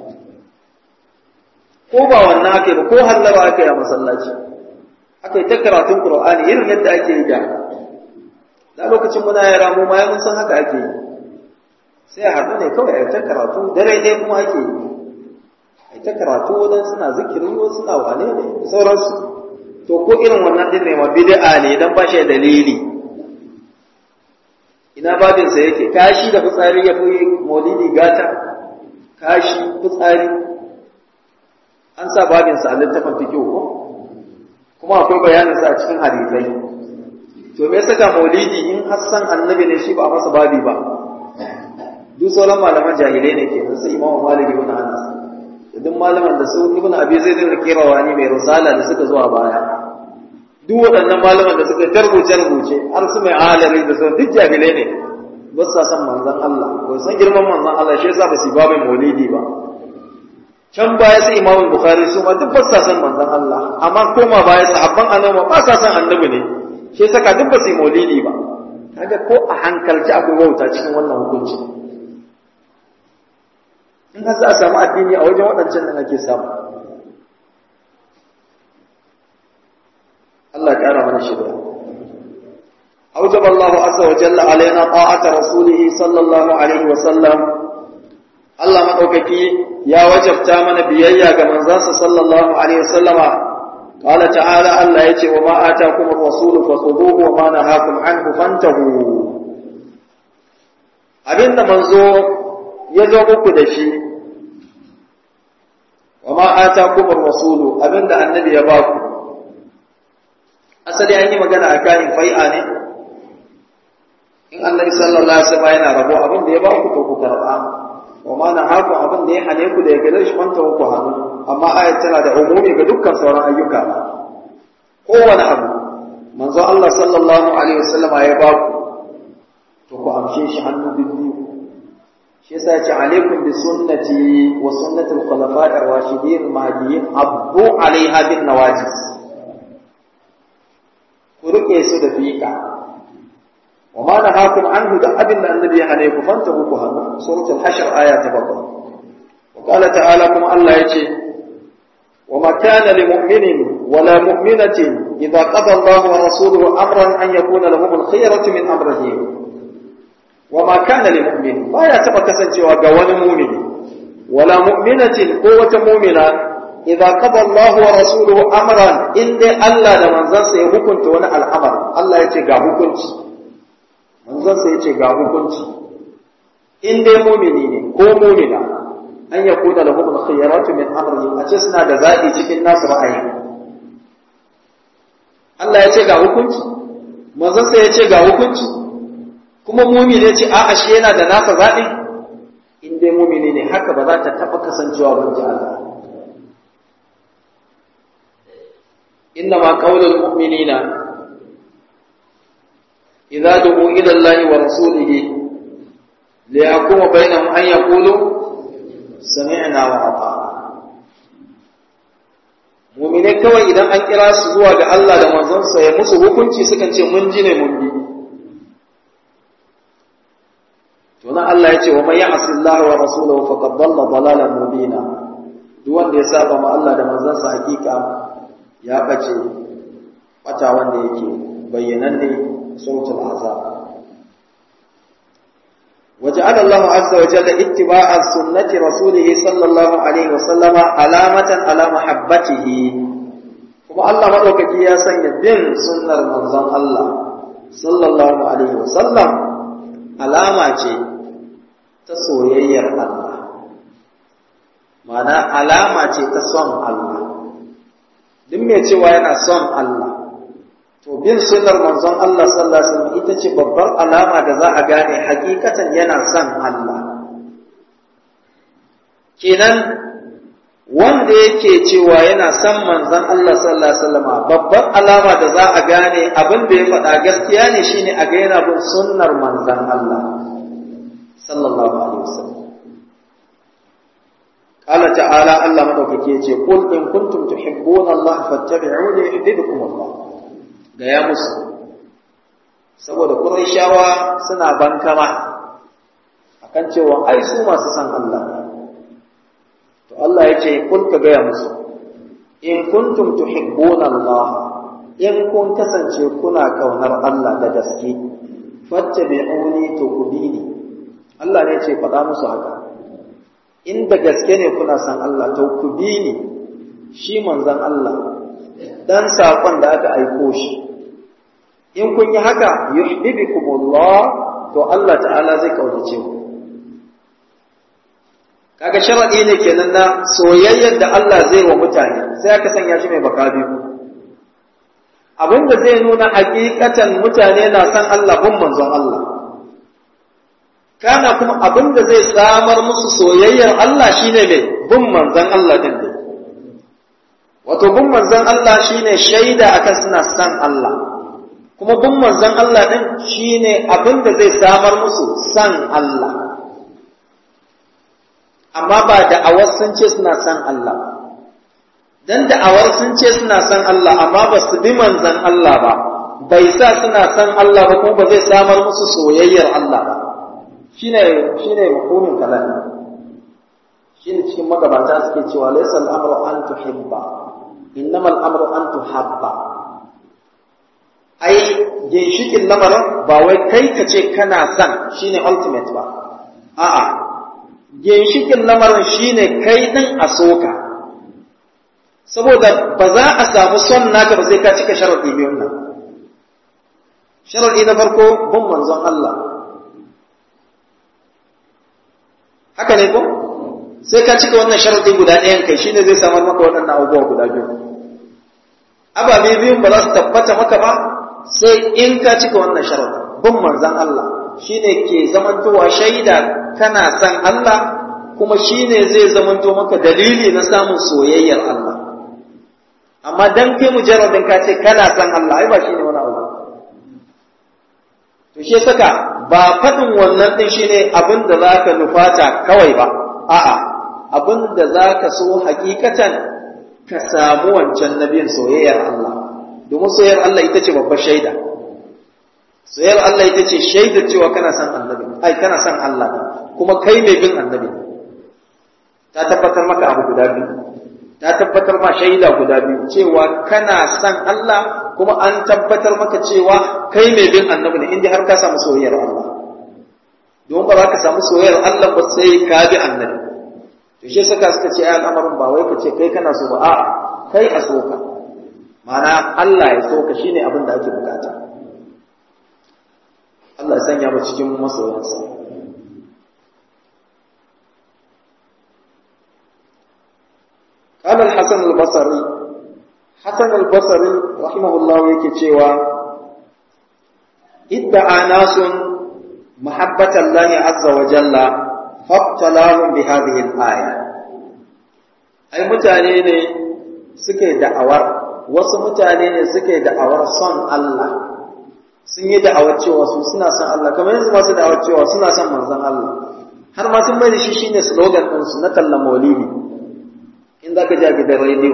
ko ba wannan ake ba ko hallara ake a masallaci aka yi ta karatun Qur'ani irin yadda ake yi da da lokacin muna yara mu ma mun san haka ake yi sai a haɗu ne kawai a ta karatu dare ɗaya kuma ake yi a ta karatu wadan suna zikiri wasu suna wane ne sauransu to ko irin wannan din ne ma bid'a ne dan ba shi dalili ina babin sa yake kashi da fitsari ya fi maulidi gata kashi fitsari an sa babin sa a littafin fiqh ko kuma akwai bayanin sa a cikin hadisai to me saka maulidi in hassan annabi ne shi ba a masa babi ba duk sauran malaman jahilai ne ke su imamu malik ibn anas da duk malaman da su ibn abi zaid ibn kirawani mai risala da suka zuwa baya duk waɗannan malaman da suka tarbuce rubuce har su mai alari da su duk jahilai ne ba sa san manzon Allah ba san girman manzon Allah shi yasa ba su babin maulidi ba can baya su imamu bukhari su ma duk ba sa san manzon Allah amma koma baya sahabban annabi ba sa san annabi ne shi yasa ka duk ba su maulidi ba kaga ko a hankalci akwai wauta cikin wannan hukunci in har za a samu addini a wajen waɗancan nan ake samu Allah ya ƙara mana shirya أوجب الله عز وجل علينا طاعة رسوله صلى الله عليه وسلم الله مدوككي يا وجبتا من بيايا كمن زاس صلى الله عليه وسلم قال تعالى الله يتي وما آتاكم الرسول فخذوه وما نهاكم عنه فانتهوا abinda manzo ya zo muku da shi wa ma atakum ar-rasulu abinda annabi ya baku asali an yi magana a kanin fai'a ne in annabi sallallahu alaihi wasallam yana rabo abin da ya baku to ku karba wa ma nahaku abin da ya hane ku da ya gare shi manta ku hannu amma ayat tana da umumi ga dukkan sauran ayyuka kowane abu manzo Allah sallallahu alaihi wasallam ya baku to ku amshe shi hannu biyu shi yasa ya ce alaikum bi sunnati wa sunnati al-khulafa'i ar-rashidin al-mahdiyyin abdu alaiha bin nawajis ku rike su da fiqa wa ma nahakum anhu da abin da annabi ya hane ku fanta ku hannu suratul hashr aya ta 7 wa qala ta'ala kuma Allah yace wa ma kana lil mu'minin wala mu'minatin idza qada Allahu wa rasuluhu amran an yakuna lahum al-khiyaratu min amrihim wa ma kana lil mu'min baya taba kasancewa ga wani mu'mini wala mu'minatin ko wata mu'mina idza qada Allahu wa rasuluhu amran in dai Allah da manzansa ya hukunta wani al'amar Allah ya ce ga hukunci manzansa ya ce ga hukunci in dai mu'mini ne ko mu'mina an yakuna lahum al-khiyaratu min amrihim a ce suna da zaɓi cikin nasu ra'ayi Allah ya ce ga hukunci manzansa ya ce ga hukunci kuma mumini ce a'a shi yana da nasa zaɓi in dai mumini ne haka ba za ta taɓa kasancewa ban ji Allah inna ma qaulul mu'minina idza du'u ila Allah wa rasulihi li yakuma bainahum an yaqulu sami'na wa ata'na mu'mine kawai idan an kira su zuwa ga Allah da manzonsa ya musu hukunci sukan ce mun ji ne mun bi to nan Allah ya ce wa man ya'si Allah wa rasulahu faqad dalla dalalan mubina duk wanda ya saba ma Allah da manzonsa hakika ya bace bata wanda yake bayyananne sautul azab وجعل الله عز وجل اتباع سنة رسوله صلى الله عليه وسلم علامة على محبته kuma Allah maɗaukaki ya sanya bin sunnar manzon Allah sallallahu alaihi wasallam alama ce ta soyayyar Allah ma'ana alama ce ta son Allah duk mai cewa yana son Allah to bin sunnar manzon Allah sallallahu alaihi wasallam ita ce babbar alama da za a gane hakikatan yana son Allah kenan wanda yake cewa yana son manzon Allah sallallahu alaihi wasallam babbar alama da za a gane abin da ya faɗa gaskiya ne shine a ga yana bin sunnar manzon Allah sallallahu alaihi wasallam قال تعالى الله مدوكي يجي قل إن كنتم تحبون الله فاتبعوني يحببكم الله gaya musu saboda Qurayshawa suna bankama akan cewa ai su masu san Allah to Allah ya ce kul ka gaya musu in kuntum tuhibbuna Allah in kun kasance kuna kaunar Allah da gaske fattabi'uni to ku bi ni Allah ne ce faɗa musu haka in da gaske ne kuna san Allah to ku bi ni shi manzon Allah dan saƙon da aka aiko shi in kun yi haka yuhibbukumullah to Allah ta'ala zai kaunace ku kaga sharadi ne kenan na soyayyar da Allah zai wa mutane sai aka sanya shi mai baka biyu abinda zai nuna hakikatan mutane na san Allah bin manzon Allah kana kuma abinda zai samar musu soyayyar Allah shine mai bin manzon Allah din ne wato bin manzon Allah shine shaida akan suna san Allah kuma bin manzon Allah din shine abin da zai samar musu san Allah amma ba da'awar sun ce suna san Allah dan da'awar sun ce suna san Allah amma ba su bi manzon Allah ba bai sa suna san Allah ba kuma ba zai samar musu soyayyar Allah ba shine shine mafhumin kalam shine cikin magabata suke cewa laysa al-amru an tuhibba innama al-amru an tuhabba ai ginshikin lamarin ba wai kai ka ce kana son shine ultimate ba a'a ginshikin lamarin shine kai din a soka saboda ba za a samu son naka ba sai ka cika sharadi biyun nan sharadi na farko bin manzon Allah haka ne ko sai ka cika wannan sharadi guda ɗayan kai shine zai samar maka waɗannan abubuwa guda biyu ababe biyun ba za su tabbata maka ba sai in ka cika wannan sharadin bin manzon Allah shine ke zamantowa shaida kana san Allah kuma shine zai zamanto maka dalili na samun soyayyar Allah amma dan kai mujarradin ka ce kana san Allah ai ba shine wani abu to shi saka ba faɗin wannan din shine abin da zaka nufata kawai ba a'a abin da zaka so hakikatan ka samu wancan nabiyin soyayyar Allah domin soyayyar Allah ita ce babbar shaida soyayyar Allah ita ce shaidar cewa kana san annabi ai kana san Allah kuma kai mai bin annabi ta tabbatar maka abu guda biyu ta tabbatar ma shaida guda biyu cewa kana san Allah kuma an tabbatar maka cewa kai mai bin annabi ne inda har ka samu soyayyar Allah don ba za ka samu soyayyar Allah ba sai ka bi annabi to shi saka suka ce ai al'amarin ba wai ka ce kai kana so ba a'a kai a soka ma'ana Allah ya soka shine abin da ake bukata Allah ya sanya mu cikin masoyansa قال الحسن البصري حسن البصري رحمه الله yake cewa idda'a nasun mahabbata Allah azza wa jalla fabtalahum bi hadhihi al-aya ai mutane ne suke da'awar wasu mutane ne suke da'awar son Allah sun yi da'awar cewa su suna son Allah kamar yanzu masu da'awar cewa suna son manzon Allah har ma sun mai da shi shine slogan din su na tallan maulidi in za ka ji a gidan rediyo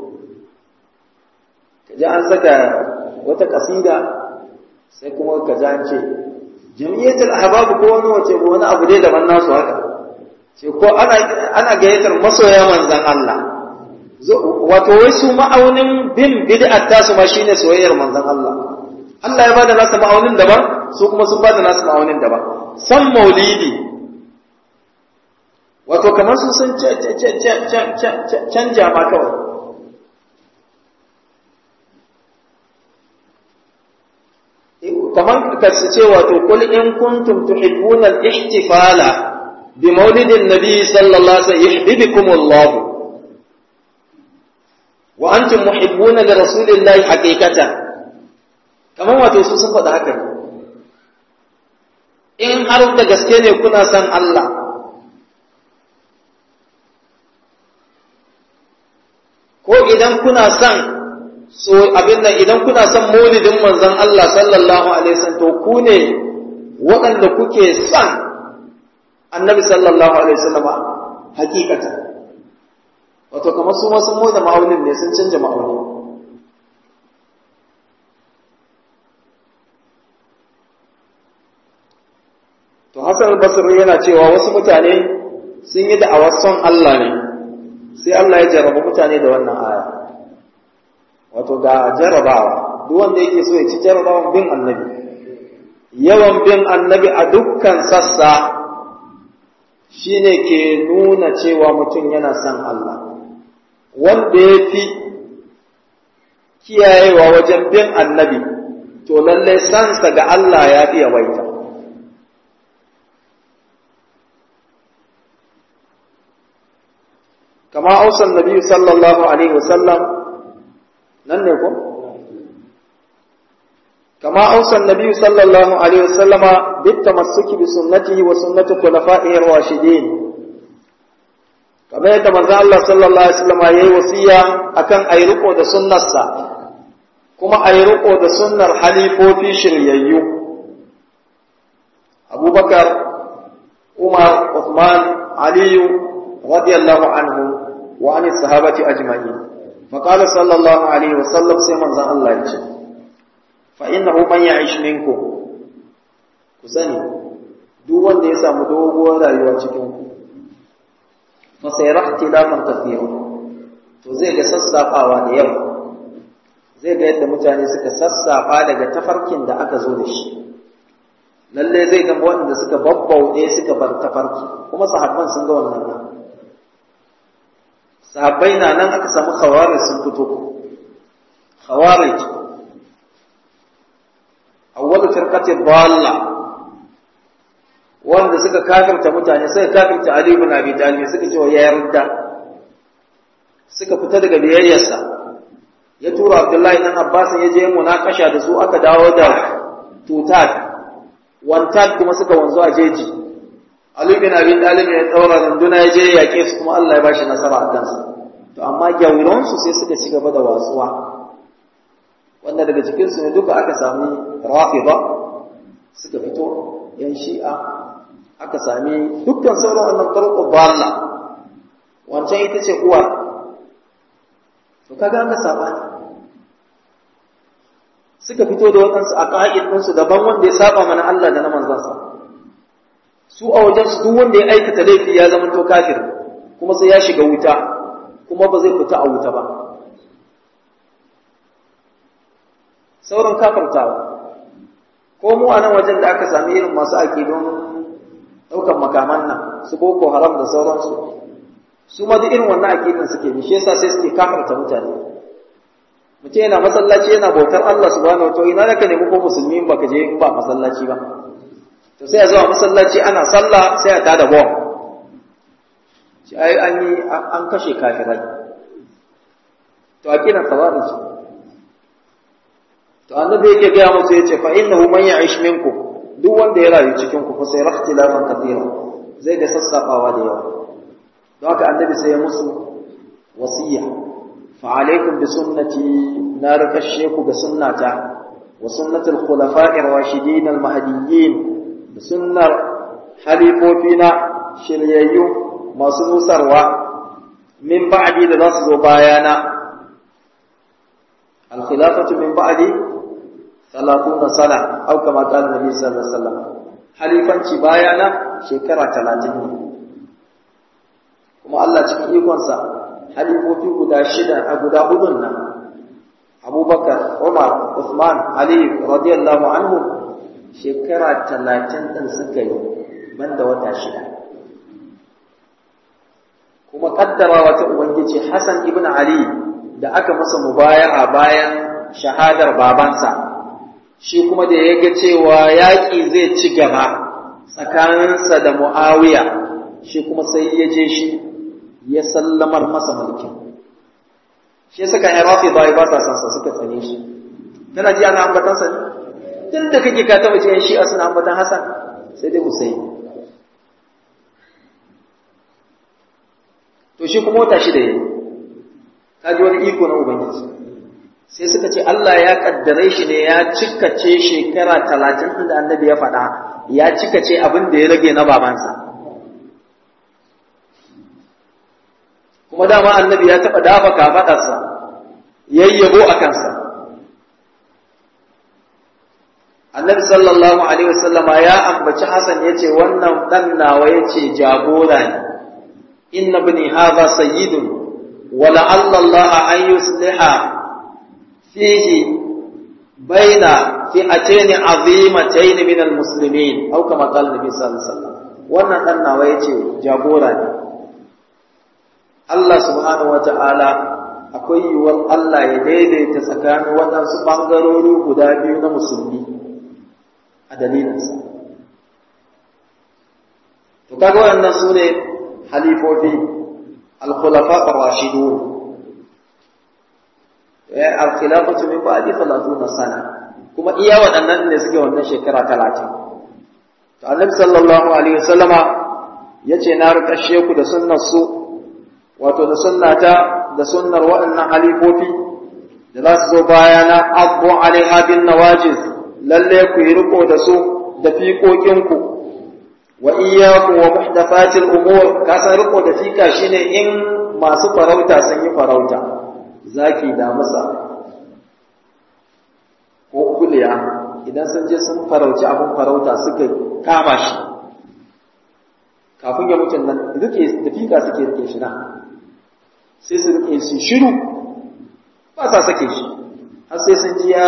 ka ji an saka wata kasida sai kuma ka ji an ce jam'iyyatul ahbab ko wani wace ko wani abu dai daban nasu haka ce ko ana ana gayyatar masoya manzon Allah wato wai su ma'aunin bin bid'at tasu ma shine soyayyar manzon Allah Allah ya bada nasa ma'aunin daban su kuma sun bada nasa ma'aunin daban san maulidi wato kamar su sun canja ma kawai kamar ka su ce wato kul in kuntum tuhibbuna al-ihtifala bi maulidin nabi sallallahu alaihi wasallam yuhibbukum Allah wa antum muhibbuna li rasulillahi haqiqatan kamar wato su sun faɗa haka ne in har da gaske ne kuna son Allah ko idan kuna son so abin da idan kuna son maulidin manzon Allah sallallahu alaihi wasallam to ku ne waɗanda kuke son annabi sallallahu alaihi wasallam hakikata wato kamar su ma sun da ma'aunin ne sun canja ma'aunin to Hassan Basri yana cewa wasu mutane sun yi da'awar son Allah ne sai Allah ya jarraba mutane da wannan aya wato ga jarrabawa duk wanda yake so ya ci jarrabawan bin annabi yawan bin annabi a dukkan sassa shine ke nuna cewa mutum yana son Allah wanda ya fi kiyayewa wajen bin annabi to lallai sansa ga Allah ya fi yawaita kama ausan nabi sallallahu alaihi wasallam nan ne ko kama ausan nabi sallallahu alaihi wasallam bit tamassuki bi sunnatihi wa sunnati khulafa'ihi ar-rashidin kamar yadda manzo Allah sallallahu alaihi wasallam yayi wasiya akan ayi riko da sunnarsa kuma ayi riko da sunnar halifofi shiryayyu Abubakar Umar Uthman Aliyu radiyallahu anhu وعن الصحابة أجمعين فقال صلى الله عليه وسلم سيما زان الله يجي فإنه من يعيش منكم كسني duk wanda ya samu doguwar rayuwa cikin ku fa sai rahtilafan kathira to zai ga sassafawa da yawa zai ga yadda mutane suka sassafa daga tafarkin da aka zo da shi lalle zai ga wanda suka babbauɗe suka bar tafarki kuma sahabban sun ga wannan nan sahabbai na nan aka samu khawarij sun fito khawarij awwalu firqati dalla wanda suka kafirta mutane suka kafirta Ali ibn Abi Talib suka ce ya yarda suka fita daga biyayyarsa ya tura Abdullahi dan Abbas ya je munakasha da su aka dawo da tutat wantat kuma suka wanzu a jeji Ali bin Abi Talib ya daura runduna ya je ya yake su kuma Allah ya bashi nasara a kansu to amma gyauran su sai suka ci gaba da watsuwa wanda daga cikin su ne duka aka sami rafida suka fito yan shi'a aka sami dukkan sauran wannan tarko balla wancan ita ce uwa to kaga an ga sabani suka fito da waɗansu a ƙa'id ɗinsu daban wanda ya saba mana Allah da na manzansa su a wajensu duk wanda ya aikata laifi ya zama to kafir kuma sai ya shiga wuta kuma ba zai fita a wuta ba sauran kafartawa ko mu a nan wajen da aka sami irin masu aƙidun ɗaukan makaman nan su boko haram da sauransu su ma duk irin wannan aƙidun suke bi shi yasa sai suke kafarta mutane mutum yana masallaci yana bautar Allah subhanahu wa ta'ala ina naka nemi ko musulmi ba ka je in ba masallaci ba to sai a zuwa masallaci ana sallah sai a tada bom shi ai an yi an kashe kafirai to a kina khawarij to annabi yake ga musu yace fa innahu man ya'ish minkum duk wanda ya rayu cikin ku fa sai rahtilafan kathira zai ga sassafawa da yawa don haka annabi sai ya musu wasiya fa alaikum bi sunnati na rakashe ku ga sunnata wa sunnatul khulafa'ir rashidin al-mahdiyyin da sunnar halifofina shiryayyu masu nusarwa min ba'di da za su zo bayana al-khilafatu min ba'di 30 sana au kama qala nabi sallallahu alaihi wasallam halifanci bayana shekara 30 ne kuma Allah cikin ikonsa halifofi guda shida a guda hudun nan Abubakar Umar Uthman Ali radiyallahu anhu shekara 30 din suka yi banda wata shida kuma kaddara wata ubangiji Hassan ibn Ali da aka masa mubaya'a bayan shahadar babansa shi kuma da ya ga cewa yaƙi zai ci gaba tsakaninsa da Muawiya shi kuma sai ya je shi ya sallamar masa mulkin shi ya saka irafi bai ba sa sansa suka tsane shi kana ji ana ambatansa ne tun da kake ka taba ce shi a suna ambatan Hassan sai dai Husaini to shi kuma wata shi da yayi kaji wani iko na ubangiji sai suka ce Allah ya kaddare shi ne ya cikace shekara talatin da annabi ya faɗa ya cikace abin da ya rage na babansa kuma dama annabi ya taɓa dafa kafaɗarsa yayyabo a kansa annabi sallallahu alaihi wasallama ya ambaci Hassan ya ce wannan ɗan nawa ya ce jagora ne inna bani hadha sayyidun wa la'alla Allah an yusliha fihi baina fi'atayn azimatayn min almuslimin aw kama qala nabi sallallahu alaihi wasallam wannan ɗan nawa ya ce jagora ne Allah subhanahu wata'ala akwai yiwuwar Allah ya daidaita tsakanin waɗansu ɓangarori guda biyu na musulmi a dalilinsa. To kaga waɗannan su ne halifofi al-khulafa ar-rashidun. Ya al-khilafatu min ba'di 30 sana. Kuma iya waɗannan ne suke wannan shekara 30. To Annabi sallallahu alaihi wasallama yace na rikashe ku da sunnar su wato da sunnata da sunnar waɗannan halifofi da za su zo bayana abu alaiha bin nawajiz lalle ku yi riko da su da fiƙoƙinku wa iyyaku wa muhdathatil umur ka san riko da fika shine in masu farauta sun yi farauta zaki da masa ko kuliya idan sun je sun farauci abin farauta suka kama shi kafin ya mutu nan rike da fika suke rike shi na sai su rike su shiru ba sa sake shi har sai sun ji ya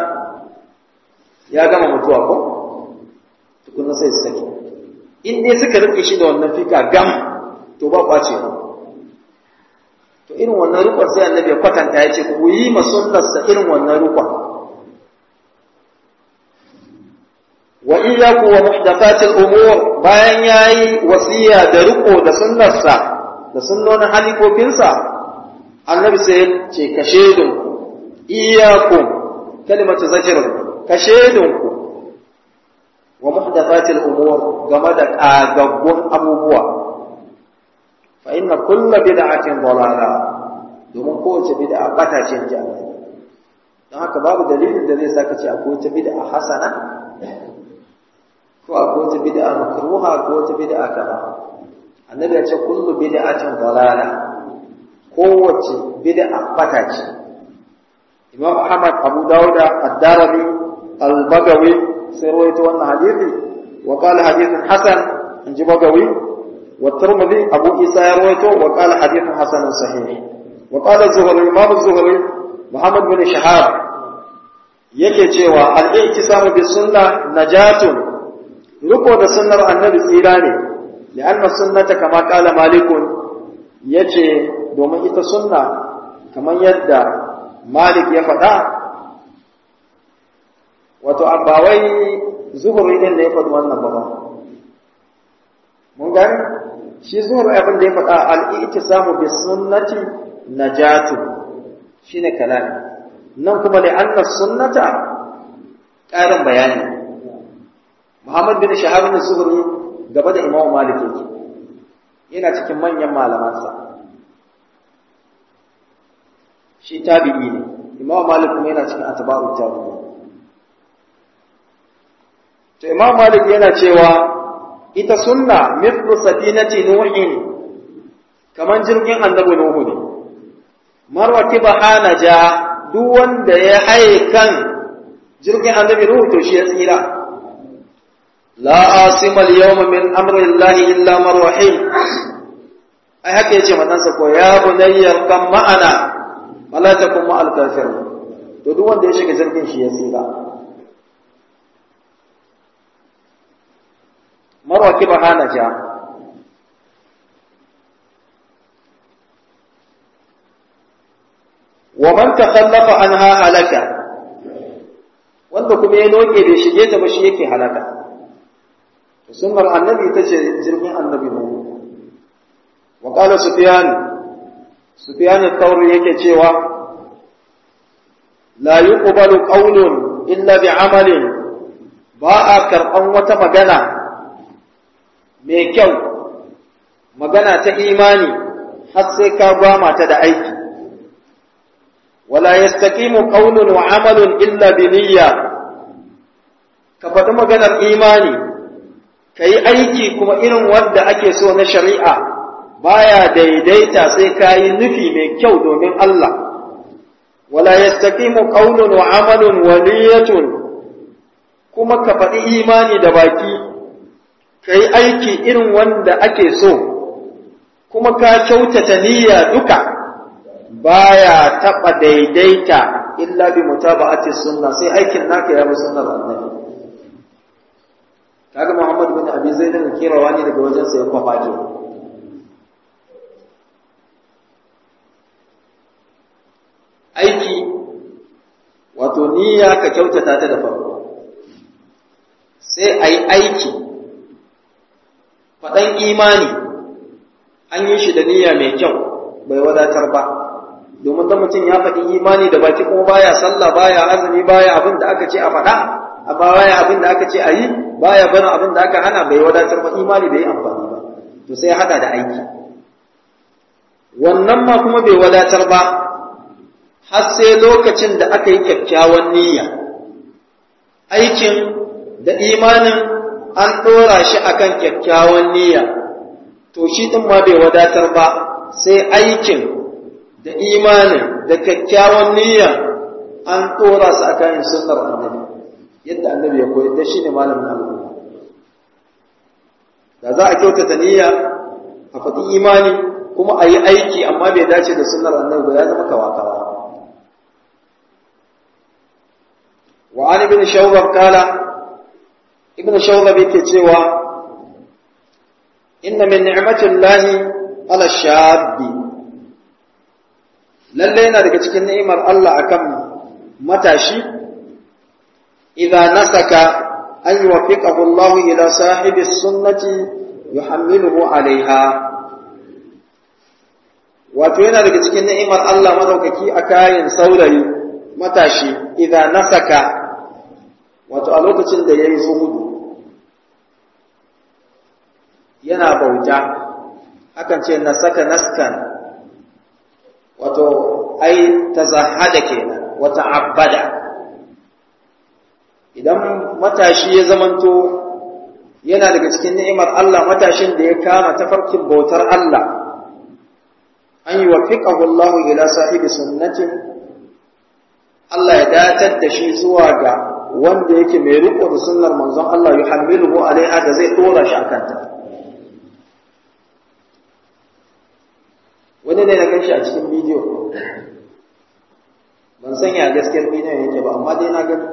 ya gama mutuwa ko tukunna sai su sake in dai suka rike shi da wannan fika gam to ba kwace ba to irin wannan rukun sai annabi ya kwatanta ya ce ku yi masunnarsa irin wannan rukun wa iyyaku wa muhdathatil umur bayan yayi wasiya da riko da sunnarsa da sunnonin halifofinsa annabi sai ya ce ka shedinku iyyakum kalimatu zajr ka shedinku wa muhdathatil umur game da kagaggun abubuwa fa inna kullu bid'atin dalala domin kowace bid'a bata ce ji Allah don haka babu dalilin da zai saka ce akwai wata bid'a hasana ko akwai wata bid'a makruha ko wata bid'a kaza annabi ya ce kullu bid'atin dalala kowace bid'a bata ce imam ahmad abu dauda ad-darabi al-bagawi sai rawaito wannan hadisi wa qala hadithun hasan inji bagawi wa tirmidhi abu isa ya rawaito wa qala hadithun hasanun sahih wa qala zuhri imam zuhri muhammad bin shahab yake cewa al-i'tisamu bis sunnah najatun riko da sunnar annabi tsira ne li'anna sunnata kama qala malikun yace domin ita sunna kamar yadda malik ya faɗa wato abawai zuhuri din da ya faɗi wannan ba mun gani shi zuhuri abin da ya faɗa al-i'tisamu bis sunnati najatu shine kalami nan kuma li'anna sunnata ƙarin bayani Muhammad bin Shahab bin Zuhri gaba da Imam Malik yake yana cikin manyan malamansa shi tabi'i ne Imam Malik kuma yana cikin atba'u tabi'i to imam malik yana cewa ita sunna mithlu safinati nuhin kaman jirgin annabi nuhu ne marwati bahana ja duk wanda ya haye kan jirgin annabi nuhu to shi ya tsira la asima al-yawma min amri llahi illa man rahim ai haka yace matansa ko ya bunayya kan ma'ana wala takum ma'al kafir to duk wanda ya shiga jirgin shi ya tsira marwa ki bahana ja wa man takhallafa anha halaka wanda kuma ya noke bai shige ta ba shi yake halaka sunnar annabi tace jirgin annabi ne wa qala sufyan sufyan al-thawri yake cewa la yuqbalu qawlun illa bi amalin ba a karban wata magana mai kyau magana ta imani har sai ka gwama ta da aiki wala yastaqimu qawlun wa amalun illa bi niyya ka faɗi maganar imani ka yi aiki kuma irin wanda ake so na shari'a baya daidaita sai ka yi nufi mai kyau domin Allah wala yastaqimu qawlun wa amalun wa niyyatun kuma ka faɗi imani da baki ka yi aiki irin wanda ake so kuma ka kyautata niyya duka baya taɓa daidaita illa bi mutaba'ati sunna sai aikin naka ya bi sunnar annabi kaga Muhammad bin Abi Zaid ne kirawa ne daga wajen sa ya kwafa ke aiki wato niyya ka kyautata ta da farko sai a yi aiki faɗan imani an yi shi da niyya mai kyau bai wadatar ba domin da mutum ya faɗi imani da baki kuma baya sallah baya azumi baya abin da aka ce a faɗa amma baya abin da aka ce a yi baya barin abin da aka hana bai wadatar ba imani bai amfani ba to sai ya hada da aiki wannan ma kuma bai wadatar ba har sai lokacin da aka yi kyakkyawan niyya aikin da imanin an ɗora shi akan kyakkyawan niyya to shi ɗin ma bai wadatar ba sai aikin da imanin da kyakkyawan niyya an ɗora su akan sunnar annabi yadda annabi ya koyar da shi ne malamin al'umma da za a kyautata niyya a faɗi imani kuma a yi aiki amma bai dace da sunnar annabi ba ya zama kawakawa wa an ibn shawbab kala ibn shawbab yake cewa inna min ni'matillahi ala shabbi lalle yana daga cikin ni'imar Allah akan matashi idza nasaka an yuwaffiqahu Allah ila sahibi sunnati yuhammiluhu alaiha wato yana daga cikin ni'imar Allah madaukaki a kayan saurayi matashi idza nasaka wato a lokacin da yayi zuhudu yana bauta akan ce nasaka naskan wato ai tazahada kenan wata abada idan matashi ya zamanto yana daga cikin ni'imar Allah matashin da ya kama tafarkin bautar Allah an yi wafiƙahu Allah ila sahibi sunnatin Allah ya datar da shi zuwa ga wanda yake mai riko da sunnar manzon Allah yuhammiluhu alaiha da zai dora shi akan ta wani ne na ganshi a cikin bidiyo ban san ya gaskiyar bidiyon yake ba amma dai na gani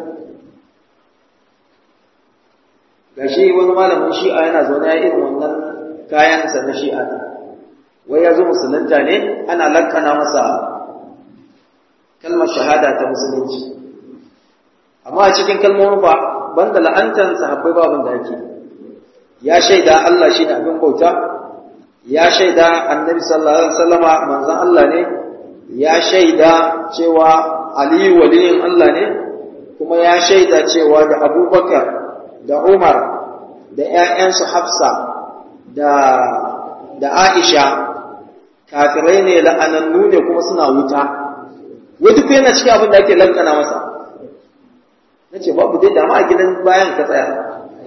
gashi wani malamin shi'a yana zaune ya irin wannan kayansa na shi'a wai ya zo musulunta ne ana lakana masa kalmar shahada ta musulunci amma a cikin kalmomin ba banda la'antar sahabbai babin da ake ya shaida Allah shi ne abin bauta ya shaida annabi sallallahu alaihi wasallama manzon Allah ne ya shaida cewa Ali waliyin Allah ne kuma ya shaida cewa da Abubakar da Umar da ƴaƴansu Hafsa da da Aisha kafirai ne la'anannu ne kuma suna wuta wai duk yana cikin abin da ake lankana masa nace babu dai da ma a gidan bayan ka tsaya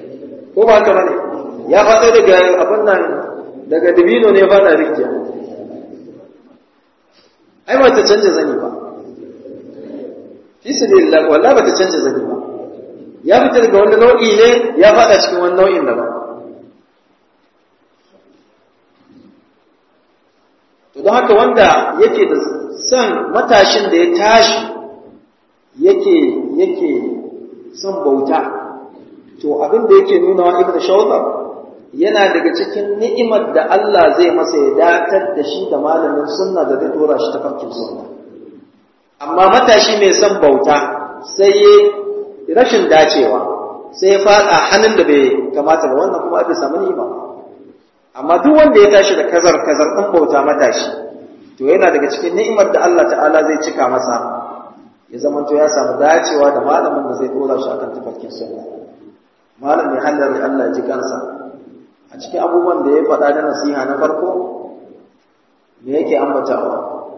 ko ba haka bane ya faɗo daga abin nan daga dibino ne faɗa rijiya ai ba ta canja zani ba fi sabilillah wallahi ba ta canja zani ba ya fita daga wani nau'i ne ya faɗa cikin wani nau'in daban to don haka wanda yake da son matashin da ya tashi yake yake son bauta to abin da yake nuna wa ibnu shawdar yana daga cikin ni'imar da Allah zai masa ya datar da shi da malamin sunna da zai dora shi ta farkin sunna amma matashi mai son bauta sai ya rashin dacewa sai ya fada hannun da bai kamata ba wannan kuma bai samu ni'ima amma duk wanda ya tashi da kazar kazar ɗin bauta matashi to yana daga cikin ni'imar da Allah ta'ala zai cika masa ya zamanto ya samu dacewa da malamin da zai dora shi akan tafarkin sunna malam mai hallar Allah ji kansa a cikin abubuwan da ya faɗa da nasiha na farko me yake ambatawa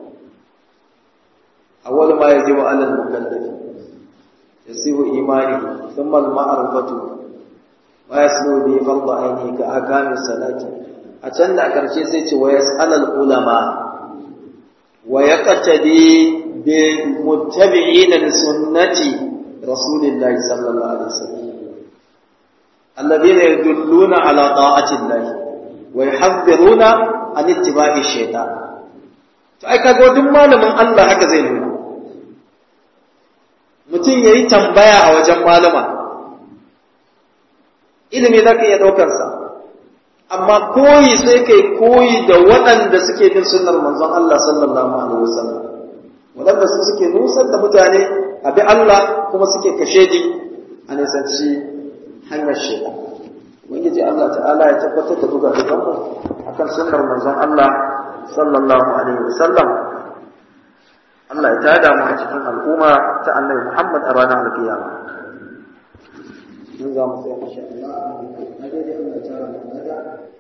awwal ma yajibu 'ala al-mukallaf yasihu imani thumma al-ma'rifatu wa yaslu bi fardh 'aini ka akami salati a can da karshe sai ce wa yas'al ulama wa yaqtadi bi muttabi'ina li sunnati rasulillahi sallallahu alaihi wasallam الذين يدلون على طاعة الله ويحذرون عن اتباع الشيطان to ai kaga duk malamin Allah haka zai nuna mutum yayi tambaya a wajen malama ilimi zaka iya daukar sa amma koyi sai kai koyi da waɗanda suke bin sunnar manzon Allah sallallahu alaihi wasallam waɗanda su suke nusar da mutane a bi Allah kuma suke kashedi a nisanci hanyar shaitan ubangiji Allah ta'ala ya tabbatar da buga dukan mu akan sunnar manzon Allah sallallahu alaihi wasallam Allah ya tada mu a cikin al'umma ta Annabi Muhammad a ranar alkiyama mun za mu tsaya insha Allah na dai Allah ta